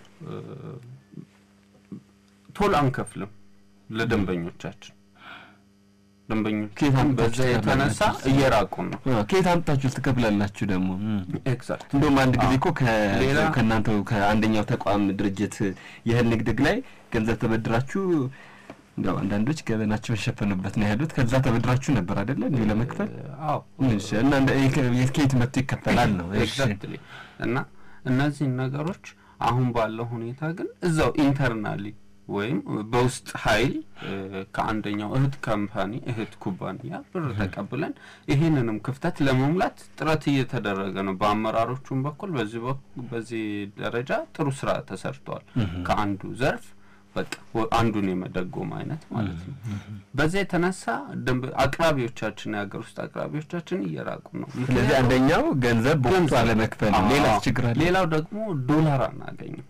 ቶሎ አንከፍልም ለደንበኞቻችን ደንበኞቻችን በዛ የተነሳ እየራቁ ነው። ከየት አምጥታችሁ ትከፍላላችሁ? ደግሞ ኤግዛክት እንደውም አንድ ጊዜ እኮ ከእናንተው ከአንደኛው ተቋም ድርጅት የእህል ንግድ ላይ ገንዘብ ተበድራችሁ እንዲያው አንዳንዶች ገበናቸውን የሸፈኑበት ነው ያሉት። ከዛ ተበድራችሁ ነበር አይደለ እንዲሁ ለመክፈል? አዎ። እና ከየት መጥቶ ይከፈላል ነው ኤግዛክትሊ። እና እነዚህን ነገሮች አሁን ባለው ሁኔታ ግን እዛው ኢንተርናሊ ወይም በውስጥ ኃይል ከአንደኛው እህት ካምፓኒ እህት ኩባንያ ብር ተቀብለን ይሄንንም ክፍተት ለመሙላት ጥረት እየተደረገ ነው። በአመራሮቹም በኩል በዚህ በዚህ ደረጃ ጥሩ ስራ ተሰርቷል። ከአንዱ ዘርፍ በቃ አንዱን የመደጎም አይነት ማለት ነው። በዚያ የተነሳ ደንብ አቅራቢዎቻችን የሀገር ውስጥ አቅራቢዎቻችን እየራቁ ነው። ስለዚህ አንደኛው ገንዘብ በወቅቱ አለመክፈል፣ ሌላ ችግር አለ። ሌላው ደግሞ ዶላር አናገኝም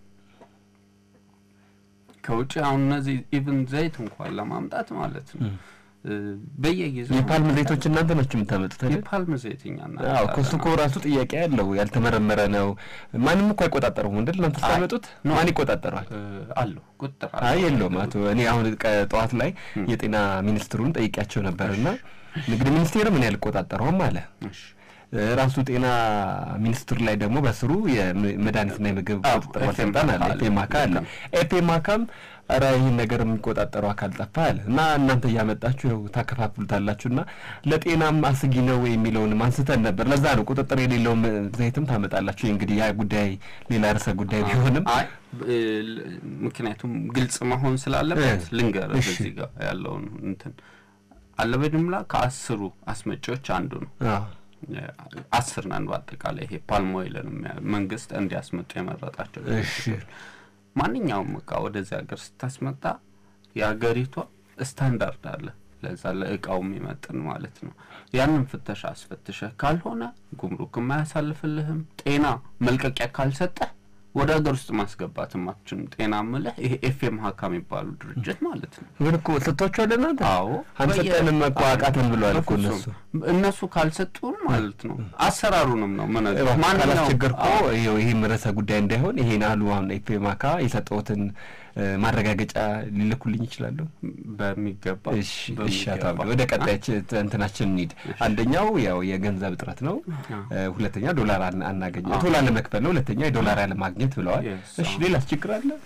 ከውጭ አሁን እነዚህ ኢቭን ዘይት እንኳን ለማምጣት ማለት ነው በየጊዜው የፓልም ዘይቶች እናንተ ናችሁ የምታመጡት አይደል? የፓልም ዘይት እኛ አዎ፣ ከሱ እኮ ራሱ ጥያቄ ያለው ያልተመረመረ ነው። ማንም እኮ አይቆጣጠረውም አይደል? እናንተ ስታመጡት ማን ይቆጣጠረዋል? አለው ቁጥር አይ የለውም። አቶ እኔ አሁን ጠዋት ላይ የጤና ሚኒስትሩን ጠይቂያቸው ነበርና ንግድ ሚኒስቴር ምን ያልቆጣጠረውም አለ ራሱ ጤና ሚኒስትር ላይ ደግሞ በስሩ የመድኃኒትና የምግብ ቁጥጥር ባለስልጣን አለ፣ ኤፔማካ አለ። ኤፔማካም ኧረ ይህን ነገር የሚቆጣጠረው አካል ጠፋ አለ እና እናንተ እያመጣችሁ ይኸው ታከፋፍሉታላችሁ እና ለጤናም አስጊ ነው የሚለውንም አንስተን ነበር። ለዛ ነው ቁጥጥር የሌለውም ዘይትም ታመጣላችሁ። እንግዲህ ያ ጉዳይ ሌላ ርዕሰ ጉዳይ ቢሆንም አይ ምክንያቱም ግልጽ መሆን ስላለበት ልንገር በዚህ ጋር ያለውን እንትን አለ በጅምላ ከአስሩ አስመጪዎች አንዱ ነው። አስር ነን በአጠቃላይ ይሄ ፓልም ኦይልን መንግስት እንዲያስመጡ የመረጣቸው ድርጅቶች። ማንኛውም እቃ ወደዚህ ሀገር ስታስመጣ የሀገሪቷ ስታንዳርድ አለ ለዛ ለእቃው የሚመጥን ማለት ነው። ያንን ፍተሻ አስፈትሸህ ካልሆነ ጉምሩክም አያሳልፍልህም። ጤና መልቀቂያ ካልሰጠህ ወደ ሀገር ውስጥ ማስገባትም አትችልም። ጤና ምልህ ይሄ ኤፍኤም ሀካ የሚባሉ ድርጅት ማለት ነው። ግን እኮ ሰጥቷቸዋል እናንተ? አዎ አንሰጠንም እኮ አቃተን ብለዋል እኮ እነሱ እነሱ ካልሰጡን ማለት ነው አሰራሩንም ነው ምን ካላስቸገር እኮ ይኸው ይህም ርዕሰ ጉዳይ እንዳይሆን ይሄን አሉ አሁን ኤፍኤም ሀካ የሰጠሁትን ማረጋገጫ ሊልኩልኝ ይችላሉ? በሚገባ እሺ፣ አቶ አብዱ ወደ ቀጣይ እንትናችን እንሂድ። አንደኛው ያው የገንዘብ እጥረት ነው። ሁለተኛ ዶላር አናገኝ ቶሎ አለመክፈል ነው። ሁለተኛ የዶላር ያለማግኘት ብለዋል። እሺ፣ ሌላስ ችግር አለ?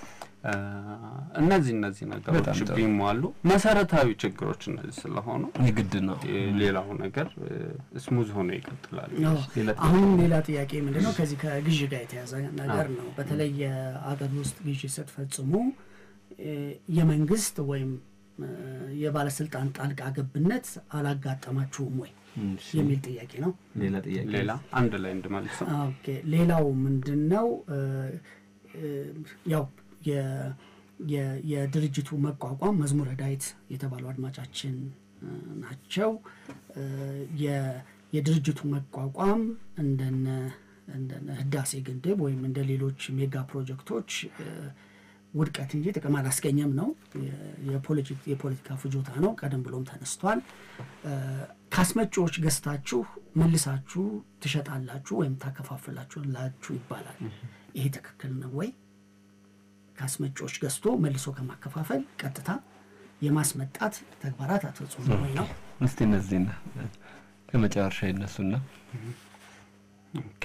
እ፣ እነዚህ እነዚህ ነገሮች በጣም ጥሩ። ቢሟሉ መሰረታዊ ችግሮች እነዚህ ስለሆኑ የግድ ነው። እ፣ ሌላው ነገር ስሙዝ ሆኖ ይቀጥላል። አዎ። ሌላ አሁንም ሌላ ጥያቄ ምንድን ነው ከዚህ ከግዥ ጋር የተያዘ ነገር ነው። በተለይ የአገር ውስጥ ግዥ ስትፈጽሙ እ፣ የመንግስት ወይም እ፣ የባለስልጣን ጣልቃ ገብነት አላጋጠማችሁም ወይ እሺ፣ የሚል ጥያቄ ነው። ሌላ ጥያቄ ሌላ አንድ ላይ እንድመልሰው ኦኬ ሌላው ምንድን ነው እ፣ እ፣ ያው የ- የ- የድርጅቱ መቋቋም መዝሙረ ዳዊት የተባሉ አድማጫችን እ፣ ናቸው። እ፣ የ- የድርጅቱ መቋቋም እንደነ እንደነ ህዳሴ ግድብ ወይም እንደ ሌሎች ሜጋ ፕሮጀክቶች እ፣ ውድቀት እንጂ ጥቅም አላስገኘም ነው። የ- የፖለቲ- የፖለቲካ ፍጆታ ነው። ቀደም ብሎም ተነስቷል። እ፣ ከአስመጪዎች ገዝታችሁ መልሳችሁ ትሸጣላችሁ ወይም ታከፋፍላችሁላችሁ ይባላል። ይሄ ትክክል ነው ወይ? ከአስመጪዎች ገዝቶ መልሶ ከማከፋፈል ቀጥታ የማስመጣት ተግባራት አትፈጽሙ ወይ ነው? እስቲ እነዚህና ከመጨረሻ ይነሱና ኦኬ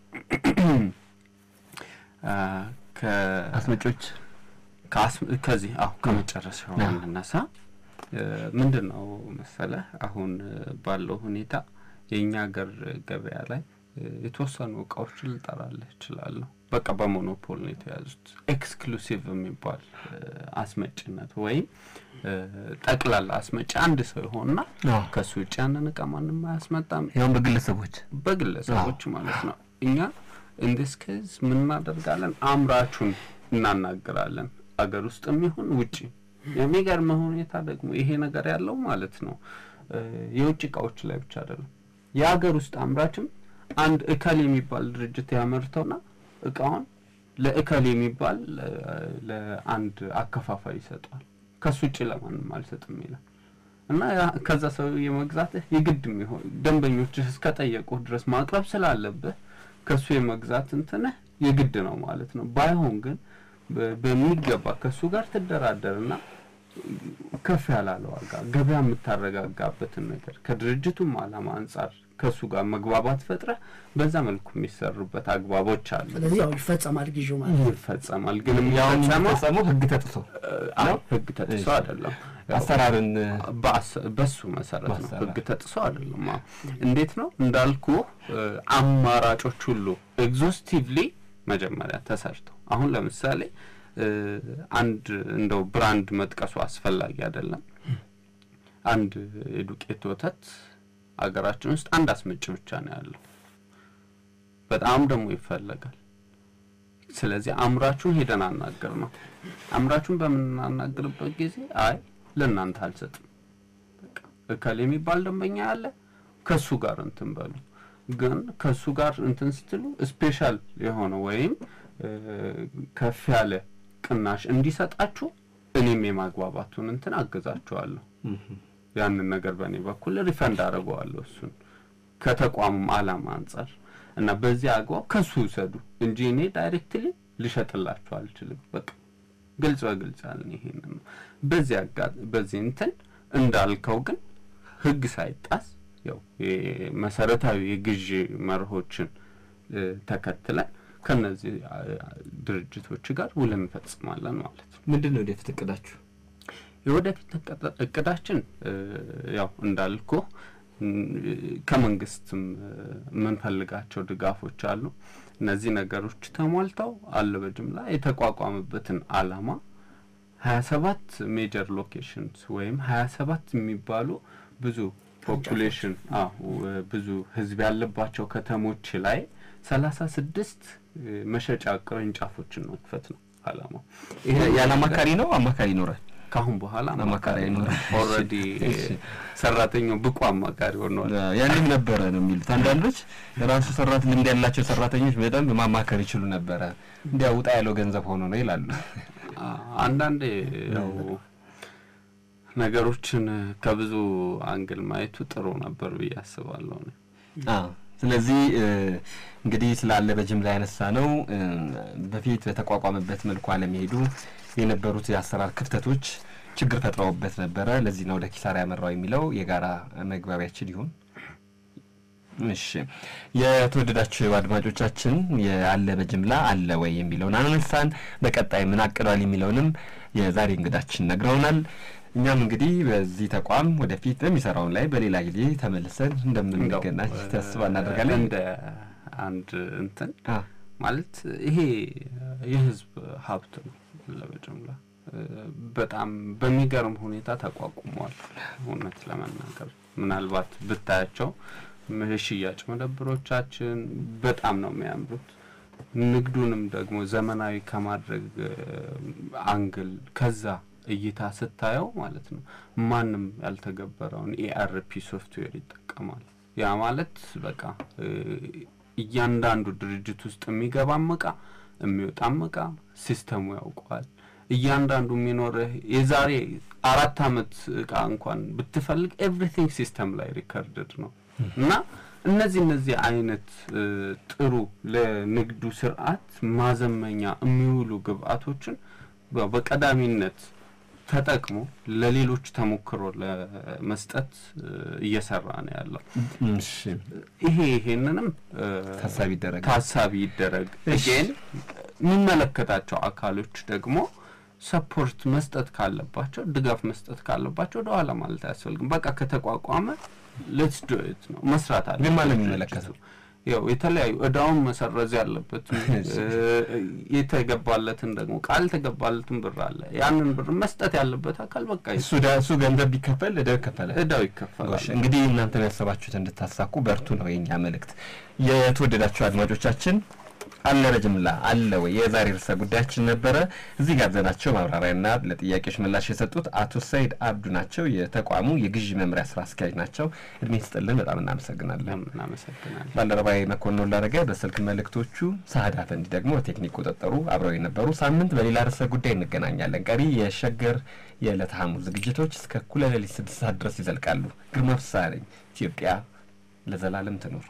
አ፣ ከ- አስመጮች ከአስ- ከዚህ አሁ ከመጨረሻው አዎ። እንነሳ። እ፣ ምንድን ነው መሰለህ አሁን እ፣ ባለው ሁኔታ የእኛ ሀገር ገበያ ላይ እ፣ የተወሰኑ እቃዎች ልጠራልህ እችላለሁ። በቃ በሞኖፖል ነው የተያዙት። ኤክስክሉሲቭ የሚባል እ፣ አስመጭነት ወይም እ፣ ጠቅላላ አስመጪ አንድ ሰው ይሆንና አዎ። ከሱ ውጭ ያንን እቃ ማንም አያስመጣም። ያሁን በግለሰቦች በግለሰቦች ማለት ነው። እኛ ኢንዲስ ኬዝ ምን እናደርጋለን? አምራቹን እናናግራለን፣ አገር ውስጥም ይሁን ውጭ። የሚገርመው ሁኔታ ደግሞ ይሄ ነገር ያለው ማለት ነው እ፣ የውጭ እቃዎች ላይ ብቻ አይደለም። የሀገር ውስጥ አምራችም አንድ እከል የሚባል ድርጅት ያመርተውና እቃውን ለእከል የሚባል እ፣ ለአንድ አከፋፋይ ይሰጠዋል። ከሱ ውጭ ለማንም አልሰጥም ይላል። እና ያ- ከዛ ሰው የመግዛትህ የግድ የሚሆን ደንበኞችህ እስከጠየቁህ ድረስ ማቅረብ ስላለብህ ከሱ የመግዛት እንትንህ የግድ ነው ማለት ነው። ባይሆን ግን በ- በሚገባ ከሱ ጋር ትደራደርና ከፍ ያላለ ዋጋ ገበያ የምታረጋጋበትን ነገር ከድርጅቱም ዓላማ አንጻር ከሱ ጋር መግባባት ፈጥረህ በዛ መልኩ የሚሰሩበት አግባቦች አሉ። ስለዚህ ያው ይፈጸማል ግዢው ማለት ነው። ይፈጸማል ግን ያሁን የሚፈጸመው የሚፈጸመው ህግ ተጥሶ አይ ህግ ተጥሶ እሺ። አይደለም። አሰራርን በአሰ- በሱ መሰረት ነው። ማሰራት። ህግ ተጥሶ አይደለም። አዎ። እንዴት ነው እንዳልኩ አማራጮች ሁሉ ኤግዞስቲቭሊ መጀመሪያ ተሰርተው አሁን ለምሳሌ እ፣ አንድ እንደው ብራንድ መጥቀሱ አስፈላጊ አይደለም። አንድ የዱቄት ወተት አገራችን ውስጥ አንድ አስመጪ ብቻ ነው ያለው። በጣም ደግሞ ይፈለጋል። ስለዚህ አምራቹን ሄደን አናገር ነው። አምራቹን በምናናግርበት ጊዜ አይ ለእናንተ አልሰጥም፣ በቃ እከል የሚባል ደንበኛ ያለ ከሱ ጋር እንትን በሉ። ግን ከሱ ጋር እንትን ስትሉ ስፔሻል የሆነ ወይም እ፣ ከፍ ያለ ቅናሽ እንዲሰጣችሁ እኔም የማግባባቱን እንትን አግዛችኋለሁ። ያንን ነገር በእኔ በኩል ሪፈንድ አደርገዋለሁ እሱን ከተቋሙም ዓላማ አንጻር እና በዚህ አግባብ ከሱ ውሰዱ እንጂ እኔ ዳይሬክትሊ ልሸጥላችሁ አልችልም። በቃ ግልጽ በግልጽ ያልን ይሄንን ነው። በዚህ አጋ በዚህ እንትን እንዳልከው ግን ህግ ሳይጣስ ያው መሰረታዊ የግዢ መርሆችን እ፣ ተከትለን ከነዚህ አ- አ- ድርጅቶች ጋር ውል እንፈጽማለን ማለት ነው። ምንድን ነው ወደፊት እቅዳችሁ? የወደፊት እቅዳ- እቅዳችን እ፣ ያው እንዳልኩ ከመንግስትም እ፣ የምንፈልጋቸው ድጋፎች አሉ። እነዚህ ነገሮች ተሟልተው አለ በጅምላ የተቋቋመበትን አላማ ሀያ ሰባት ሜጀር ሎኬሽንስ ወይም ሀያ ሰባት የሚባሉ ብዙ ፖፑሌሽን አዎ ብዙ ህዝብ ያለባቸው ከተሞች ላይ ሰላሳ ስድስት መሸጫ ቅርንጫፎችን መክፈት ነው አላማው። ይሄ ያለ አማካሪ ነው አማካሪ ይኖራል። ከአሁን በኋላ አማካሪ አማካሪ አይኖርም። ኦልሬዲ እሺ። ሰራተኛው ብቁ አማካሪ ሆነዋል። ያንም ነበረ ነው የሚሉት አንዳንዶች ራሱ ሰራት ልምድ ያላቸው ሰራተኞች በደንብ ማማከር ይችሉ ነበረ። እንዲያ ውጣ ያለው ገንዘብ ሆኖ ነው ይላሉ። አ- አንዳንዴ ያው ነገሮችን ከብዙ አንግል ማየቱ ጥሩ ነበር ብዬ አስባለሁ። እኔ። አዎ። ስለዚህ እ፣ እንግዲህ ስላለ በጅምላ ያነሳ ነው እ፣ በፊት በተቋቋመበት መልኩ አለመሄዱ የነበሩት የአሰራር ክፍተቶች ችግር ፈጥረውበት ነበረ። ለዚህ ነው ወደ ኪሳራ ያመራው የሚለው የጋራ መግባቢያችን ይሁን እሺ የተወደዳችሁ አድማጮቻችን የአለ በጅምላ አለ ወይ የሚለውን አነሳን። በቀጣይ ምን አቅዷል የሚለውንም የዛሬ እንግዳችን ነግረውናል። እኛም እንግዲህ በዚህ ተቋም ወደፊት በሚሰራውን ላይ በሌላ ጊዜ ተመልሰን እንደምንገናኝ ተስፋ እናደርጋለን። እንደ አንድ እንትን አ፣ ማለት ይሄ የህዝብ ሀብት ነው ለበጅምላ በጣም በሚገርም ሁኔታ ተቋቁመዋል። እውነት ለመናገር ምናልባት ብታያቸው የሽያጭ መደብሮቻችን በጣም ነው የሚያምሩት። ንግዱንም ደግሞ ዘመናዊ ከማድረግ እ፣ አንግል ከዛ እይታ ስታየው ማለት ነው ማንም ያልተገበረውን ኤአርፒ ሶፍትዌር ይጠቀማል። ያ ማለት በቃ እ፣ እያንዳንዱ ድርጅት ውስጥ የሚገባም እቃ የሚወጣም እቃ ሲስተሙ ያውቀዋል። እያንዳንዱ የሚኖርህ የዛሬ አራት አመት እቃ እንኳን ብትፈልግ ኤቭሪቲንግ ሲስተም ላይ ሪከርድድ ነው እና እነዚህ እነዚህ አይነት እ፣ ጥሩ ለንግዱ ስርዓት ማዘመኛ የሚውሉ ግብአቶችን በ- በቀዳሚነት ተጠቅሞ ለሌሎች ተሞክሮ ለመስጠት እ፣ እየሰራ ነው ያለው። እሺ ይሄ ይሄንንም እ፣ ታሳቢ ይደረጋል። ታሳቢ ይደረግ። እሺ። ግን የሚመለከታቸው አካሎች ደግሞ ሰፖርት መስጠት ካለባቸው ድጋፍ መስጠት ካለባቸው ወደኋላ ማለት አያስፈልግም። በቃ ከተቋቋመ ሌትስ ዱ ኢት ነው መስራት አለ። ግን ማን ነው የሚመለከተው? ያው የተለያዩ እዳውን መሰረዝ ያለበት የተገባለትን ደግሞ ቃል የተገባለትን ብር አለ። ያንን ብር መስጠት ያለበት አካል በቃ እሱ ዳ- እሱ ገንዘብ ቢከፈል እዳው ይከፈላል። እዳው ይከፈላል። ጎሽ እንግዲህ እናንተም ያሰባችሁት እንድታሳኩ በርቱ ነው የኛ መልእክት። የተወደዳችሁ አድማጮቻችን አለ በጅምላ አለ ወይ የዛሬ ርዕሰ ጉዳያችን ነበረ። እዚህ ጋብዘናቸው ማብራሪያና ለጥያቄዎች ምላሽ የሰጡት አቶ ሰይድ አብዱ ናቸው። የተቋሙ የግዢ መምሪያ ስራ አስኪያጅ ናቸው። እድሜ ይስጥልን፣ በጣም እናመሰግናለን። እናመሰግናለን። ባልደረባዊ መኮንን ላረገ በስልክ መልእክቶቹ፣ ሳህዳ ፈንዲ ደግሞ በቴክኒክ ቁጥጥሩ አብረው የነበሩ። ሳምንት በሌላ ርዕሰ ጉዳይ እንገናኛለን። ቀሪ የሸገር የዕለተ ሐሙስ ዝግጅቶች እስከ እኩለ ሌሊት ስድስት ሰዓት ድረስ ይዘልቃሉ። ግርማ ፍስሐ ነኝ። ኢትዮጵያ ለዘላለም ትኑር።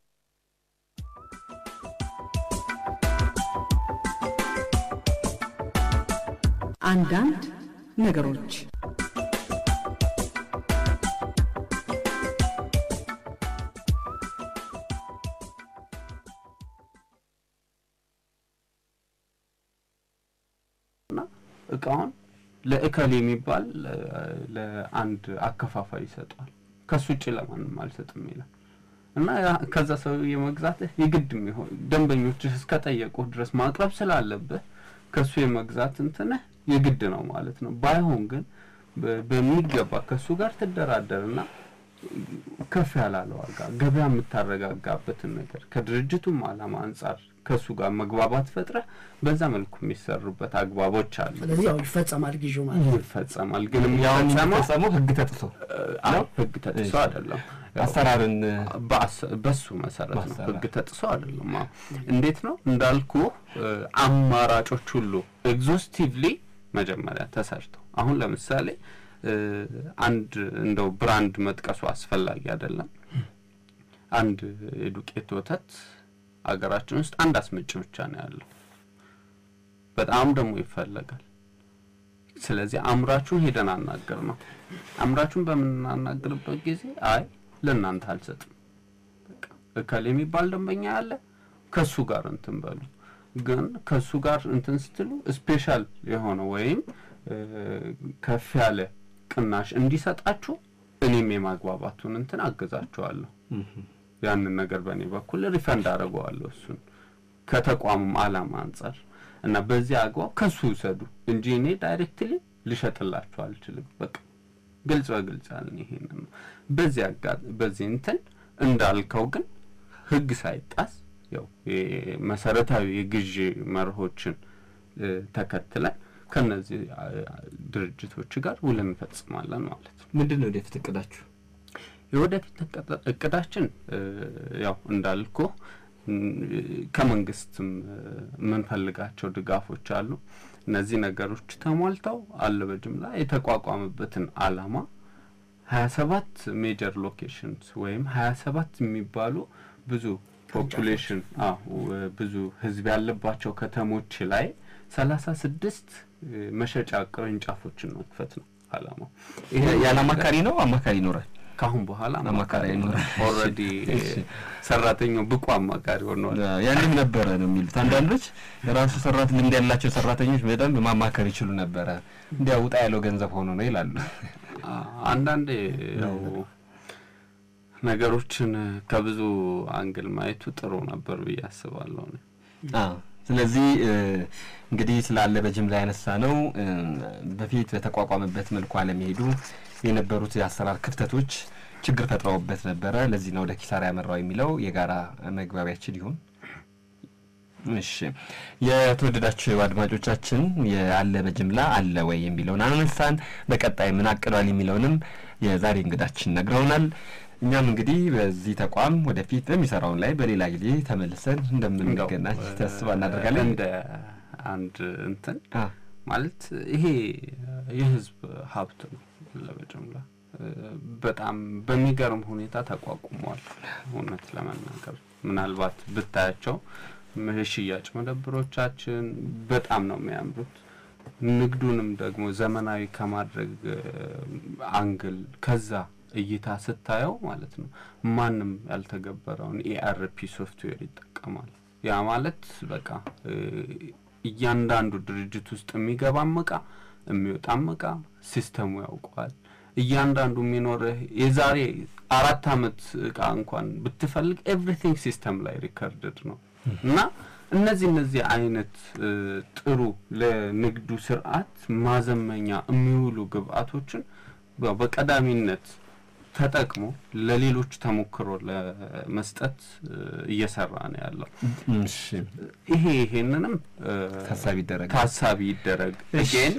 አንዳንድ ነገሮች እና እቃውን ለእከል የሚባል እ፣ ለአንድ አከፋፋይ ይሰጠዋል። ከሱ ውጭ ለማንም አልሰጥም ይላል እና ያ- ከዛ ሰው የመግዛትህ የግድ የሚሆን ደንበኞችህ እስከጠየቁህ ድረስ ማቅረብ ስላለብህ ከሱ የመግዛት እንትንህ የግድ ነው ማለት ነው። ባይሆን ግን በ- በሚገባ ከሱ ጋር ትደራደርና ከፍ ያላለ ዋጋ ገበያ የምታረጋጋበትን ነገር ከድርጅቱም ዓላማ አንጻር ከእሱ ጋር መግባባት ፈጥረህ በዛ መልኩ የሚሰሩበት አግባቦች አሉ። ስለዚህ ያው ይፈጸማል ጊዜው ማለት ነው። ይፈጸማል ግን ያው የሚፈጸመው የሚፈጸመው ህግ ተጥሶ አይ ህግ ተጥሶ እሺ። አይደለም። ያው አሰራርን በአሰ- በሱ መሰረት ነው። ማሰራት። ህግ ተጥሶ አይደለም። አዎ። እንዴት ነው እንዳልኩ አማራጮች ሁሉ ኤግዞስቲቭሊ መጀመሪያ ተሰርተው አሁን ለምሳሌ እ፣ አንድ እንደው ብራንድ መጥቀሱ አስፈላጊ አይደለም። አንድ የዱቄት ወተት አገራችን ውስጥ አንድ አስመጭ ብቻ ነው ያለው። በጣም ደግሞ ይፈለጋል። ስለዚህ አምራቹን ሄደን አናገር ነው። አምራቹን በምናናግርበት ጊዜ አይ ለእናንተ አልሰጥም፣ በቃ እከል የሚባል ደንበኛ ያለ ከሱ ጋር እንትን በሉ። ግን ከሱ ጋር እንትን ስትሉ ስፔሻል የሆነ ወይም እ፣ ከፍ ያለ ቅናሽ እንዲሰጣችሁ እኔም የማግባባቱን እንትን አግዛችኋለሁ። ያንን ነገር በእኔ በኩል ሪፈንድ አደርገዋለሁ እሱን ከተቋሙም ዓላማ አንጻር እና በዚህ አግባብ ከሱ ውሰዱ እንጂ እኔ ዳይሬክትሊ ልሸጥላችሁ አልችልም። በቃ ግልጽ በግልጽ ያልን ይሄንን ነው። በዚህ አጋ በዚህ እንትን እንዳልከው ግን ህግ ሳይጣስ ያው የ- መሰረታዊ የግዢ መርሆችን እ፣ ተከትለን ከነዚህ አ- ድርጅቶች ጋር ውል እንፈጽማለን ማለት ነው። ምንድን ነው ወደፊት እቅዳችሁ? የወደፊት እቅዳ- እቅዳችን እ፣ ያው እንዳልኩ ከመንግስትም እ፣ የምንፈልጋቸው ድጋፎች አሉ። እነዚህ ነገሮች ተሟልተው አለ በጅምላ የተቋቋመበትን አላማ ሀያ ሰባት ሜጀር ሎኬሽንስ ወይም ሀያ ሰባት የሚባሉ ብዙ ፖፑሌሽን ብዙ ህዝብ ያለባቸው ከተሞች ላይ ሰላሳ ስድስት መሸጫ ቅርንጫፎችን መክፈት ነው አላማው። ይሄ ያለ አማካሪ ነው አማካሪ ይኖራል? ከአሁን በኋላ አማካሪ አይኖርም። ኦልሬዲ ሰራተኛው ብቁ አማካሪ ሆኗል። ያንም ነበረ ነው የሚሉት አንዳንዶች የራሱ ሰራት ልምድ ያላቸው ሰራተኞች በደንብ ማማከር ይችሉ ነበረ። እንዲያ ውጣ ያለው ገንዘብ ሆኖ ነው ይላሉ። አ- አንዳንዴ ያው ነገሮችን ከብዙ አንግል ማየቱ ጥሩ ነበር ብዬ አስባለሁ። እኔ። አዎ። ስለዚህ እ፣ እንግዲህ ስላለ በጅምላ ያነሳ ነው እ፣ በፊት በተቋቋመበት መልኩ አለመሄዱ የነበሩት የአሰራር ክፍተቶች ችግር ፈጥረውበት ነበረ። ለዚህ ነው ወደ ኪሳራ ያመራው የሚለው የጋራ መግባቢያችን ይሁን። እሺ የተወደዳችሁ አድማጮቻችን የአለ በጅምላ አለ ወይ የሚለውን አነሳን። በቀጣይ ምን አቅዷል የሚለውንም የዛሬ እንግዳችን ነግረውናል። እኛም እንግዲህ በዚህ ተቋም ወደፊት በሚሰራውን ላይ በሌላ ጊዜ ተመልሰን እንደምንገናኝ እንደው ተስፋ እናደርጋለን። እንደ አንድ እንትን አ፣ ማለት ይሄ የህዝብ ሀብት ነው ለበጅምላ እ፣ በጣም በሚገርም ሁኔታ ተቋቁመዋል። እውነት ለመናገር ምናልባት ብታያቸው ም- የሽያጭ መደብሮቻችን በጣም ነው የሚያምሩት። ንግዱንም ደግሞ ዘመናዊ ከማድረግ እ፣ አንግል ከዛ እይታ ስታየው ማለት ነው ማንም ያልተገበረውን ኤአርፒ ሶፍትዌር ይጠቀማል። ያ ማለት በቃ እ፣ እያንዳንዱ ድርጅት ውስጥ የሚገባም እቃ የሚወጣም እቃ ሲስተሙ ያውቀዋል። እያንዳንዱ የሚኖርህ የዛሬ አራት አመት እቃ እንኳን ብትፈልግ ኤቭሪቲንግ ሲስተም ላይ ሪከርድድ ነው እና እነዚህ እነዚህ አይነት እ፣ ጥሩ ለንግዱ ስርዓት ማዘመኛ የሚውሉ ግብአቶችን በ- በቀዳሚነት ተጠቅሞ ለሌሎች ተሞክሮ ለመስጠት እ፣ እየሰራ ነው ያለው። እሺ ይሄ ይሄንንም እ፣ ታሳቢ ይደረጋል። ታሳቢ ይደረግ። እሺ። ግን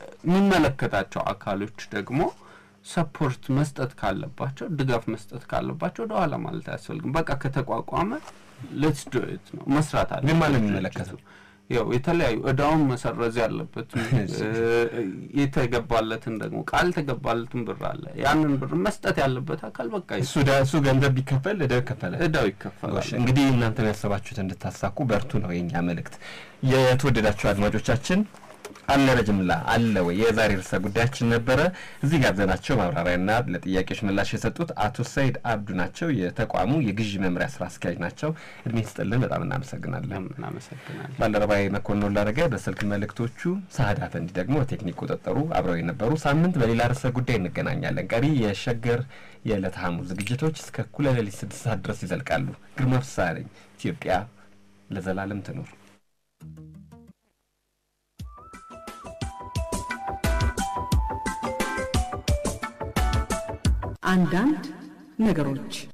የሚመለከታቸው አካሎች ደግሞ ሰፖርት መስጠት ካለባቸው ድጋፍ መስጠት ካለባቸው ወደኋላ ማለት አያስፈልግም። በቃ ከተቋቋመ ሌትስ ዱ ኢት ነው መስራት አለ። ግን ማን ነው የሚመለከተው? ያው የተለያዩ እዳውን መሰረዝ ያለበት እ፣ የተገባለትን ደግሞ ቃል የተገባለትን ብር አለ። ያንን ብር መስጠት ያለበት አካል በቃ እሱ ዳ እሱ ገንዘብ ቢከፈል እዳው ይከፈላል። እዳው ይከፈላል። ጎሽ እንግዲህ እናንተም ያሰባችሁት እንድታሳኩ በርቱ ነው የኛ መልእክት። የተወደዳችሁ አድማጮቻችን አለ በጅምላ አለ ወይ የዛሬ ርዕሰ ጉዳያችን ነበረ። እዚህ ጋብዘናቸው ማብራሪያና ለጥያቄዎች ምላሽ የሰጡት አቶ ሰይድ አብዱ ናቸው። የተቋሙ የግዢ መምሪያ ስራ አስኪያጅ ናቸው። እድሜ ስጥልን፣ በጣም እናመሰግናለን። እናመሰግናለን። ባልደረባዊ መኮንን ላረገ በስልክ መልእክቶቹ፣ ሳህዳ ፈንዲ ደግሞ በቴክኒክ ቁጥጥሩ አብረው የነበሩ። ሳምንት በሌላ ርዕሰ ጉዳይ እንገናኛለን። ቀሪ የሸገር የዕለተ ሐሙስ ዝግጅቶች እስከ እኩለ ሌሊት ስድስት ሰዓት ድረስ ይዘልቃሉ። ግርማ ፍስሐ ነኝ። ኢትዮጵያ ለዘላለም ትኑር። አንዳንድ ነገሮች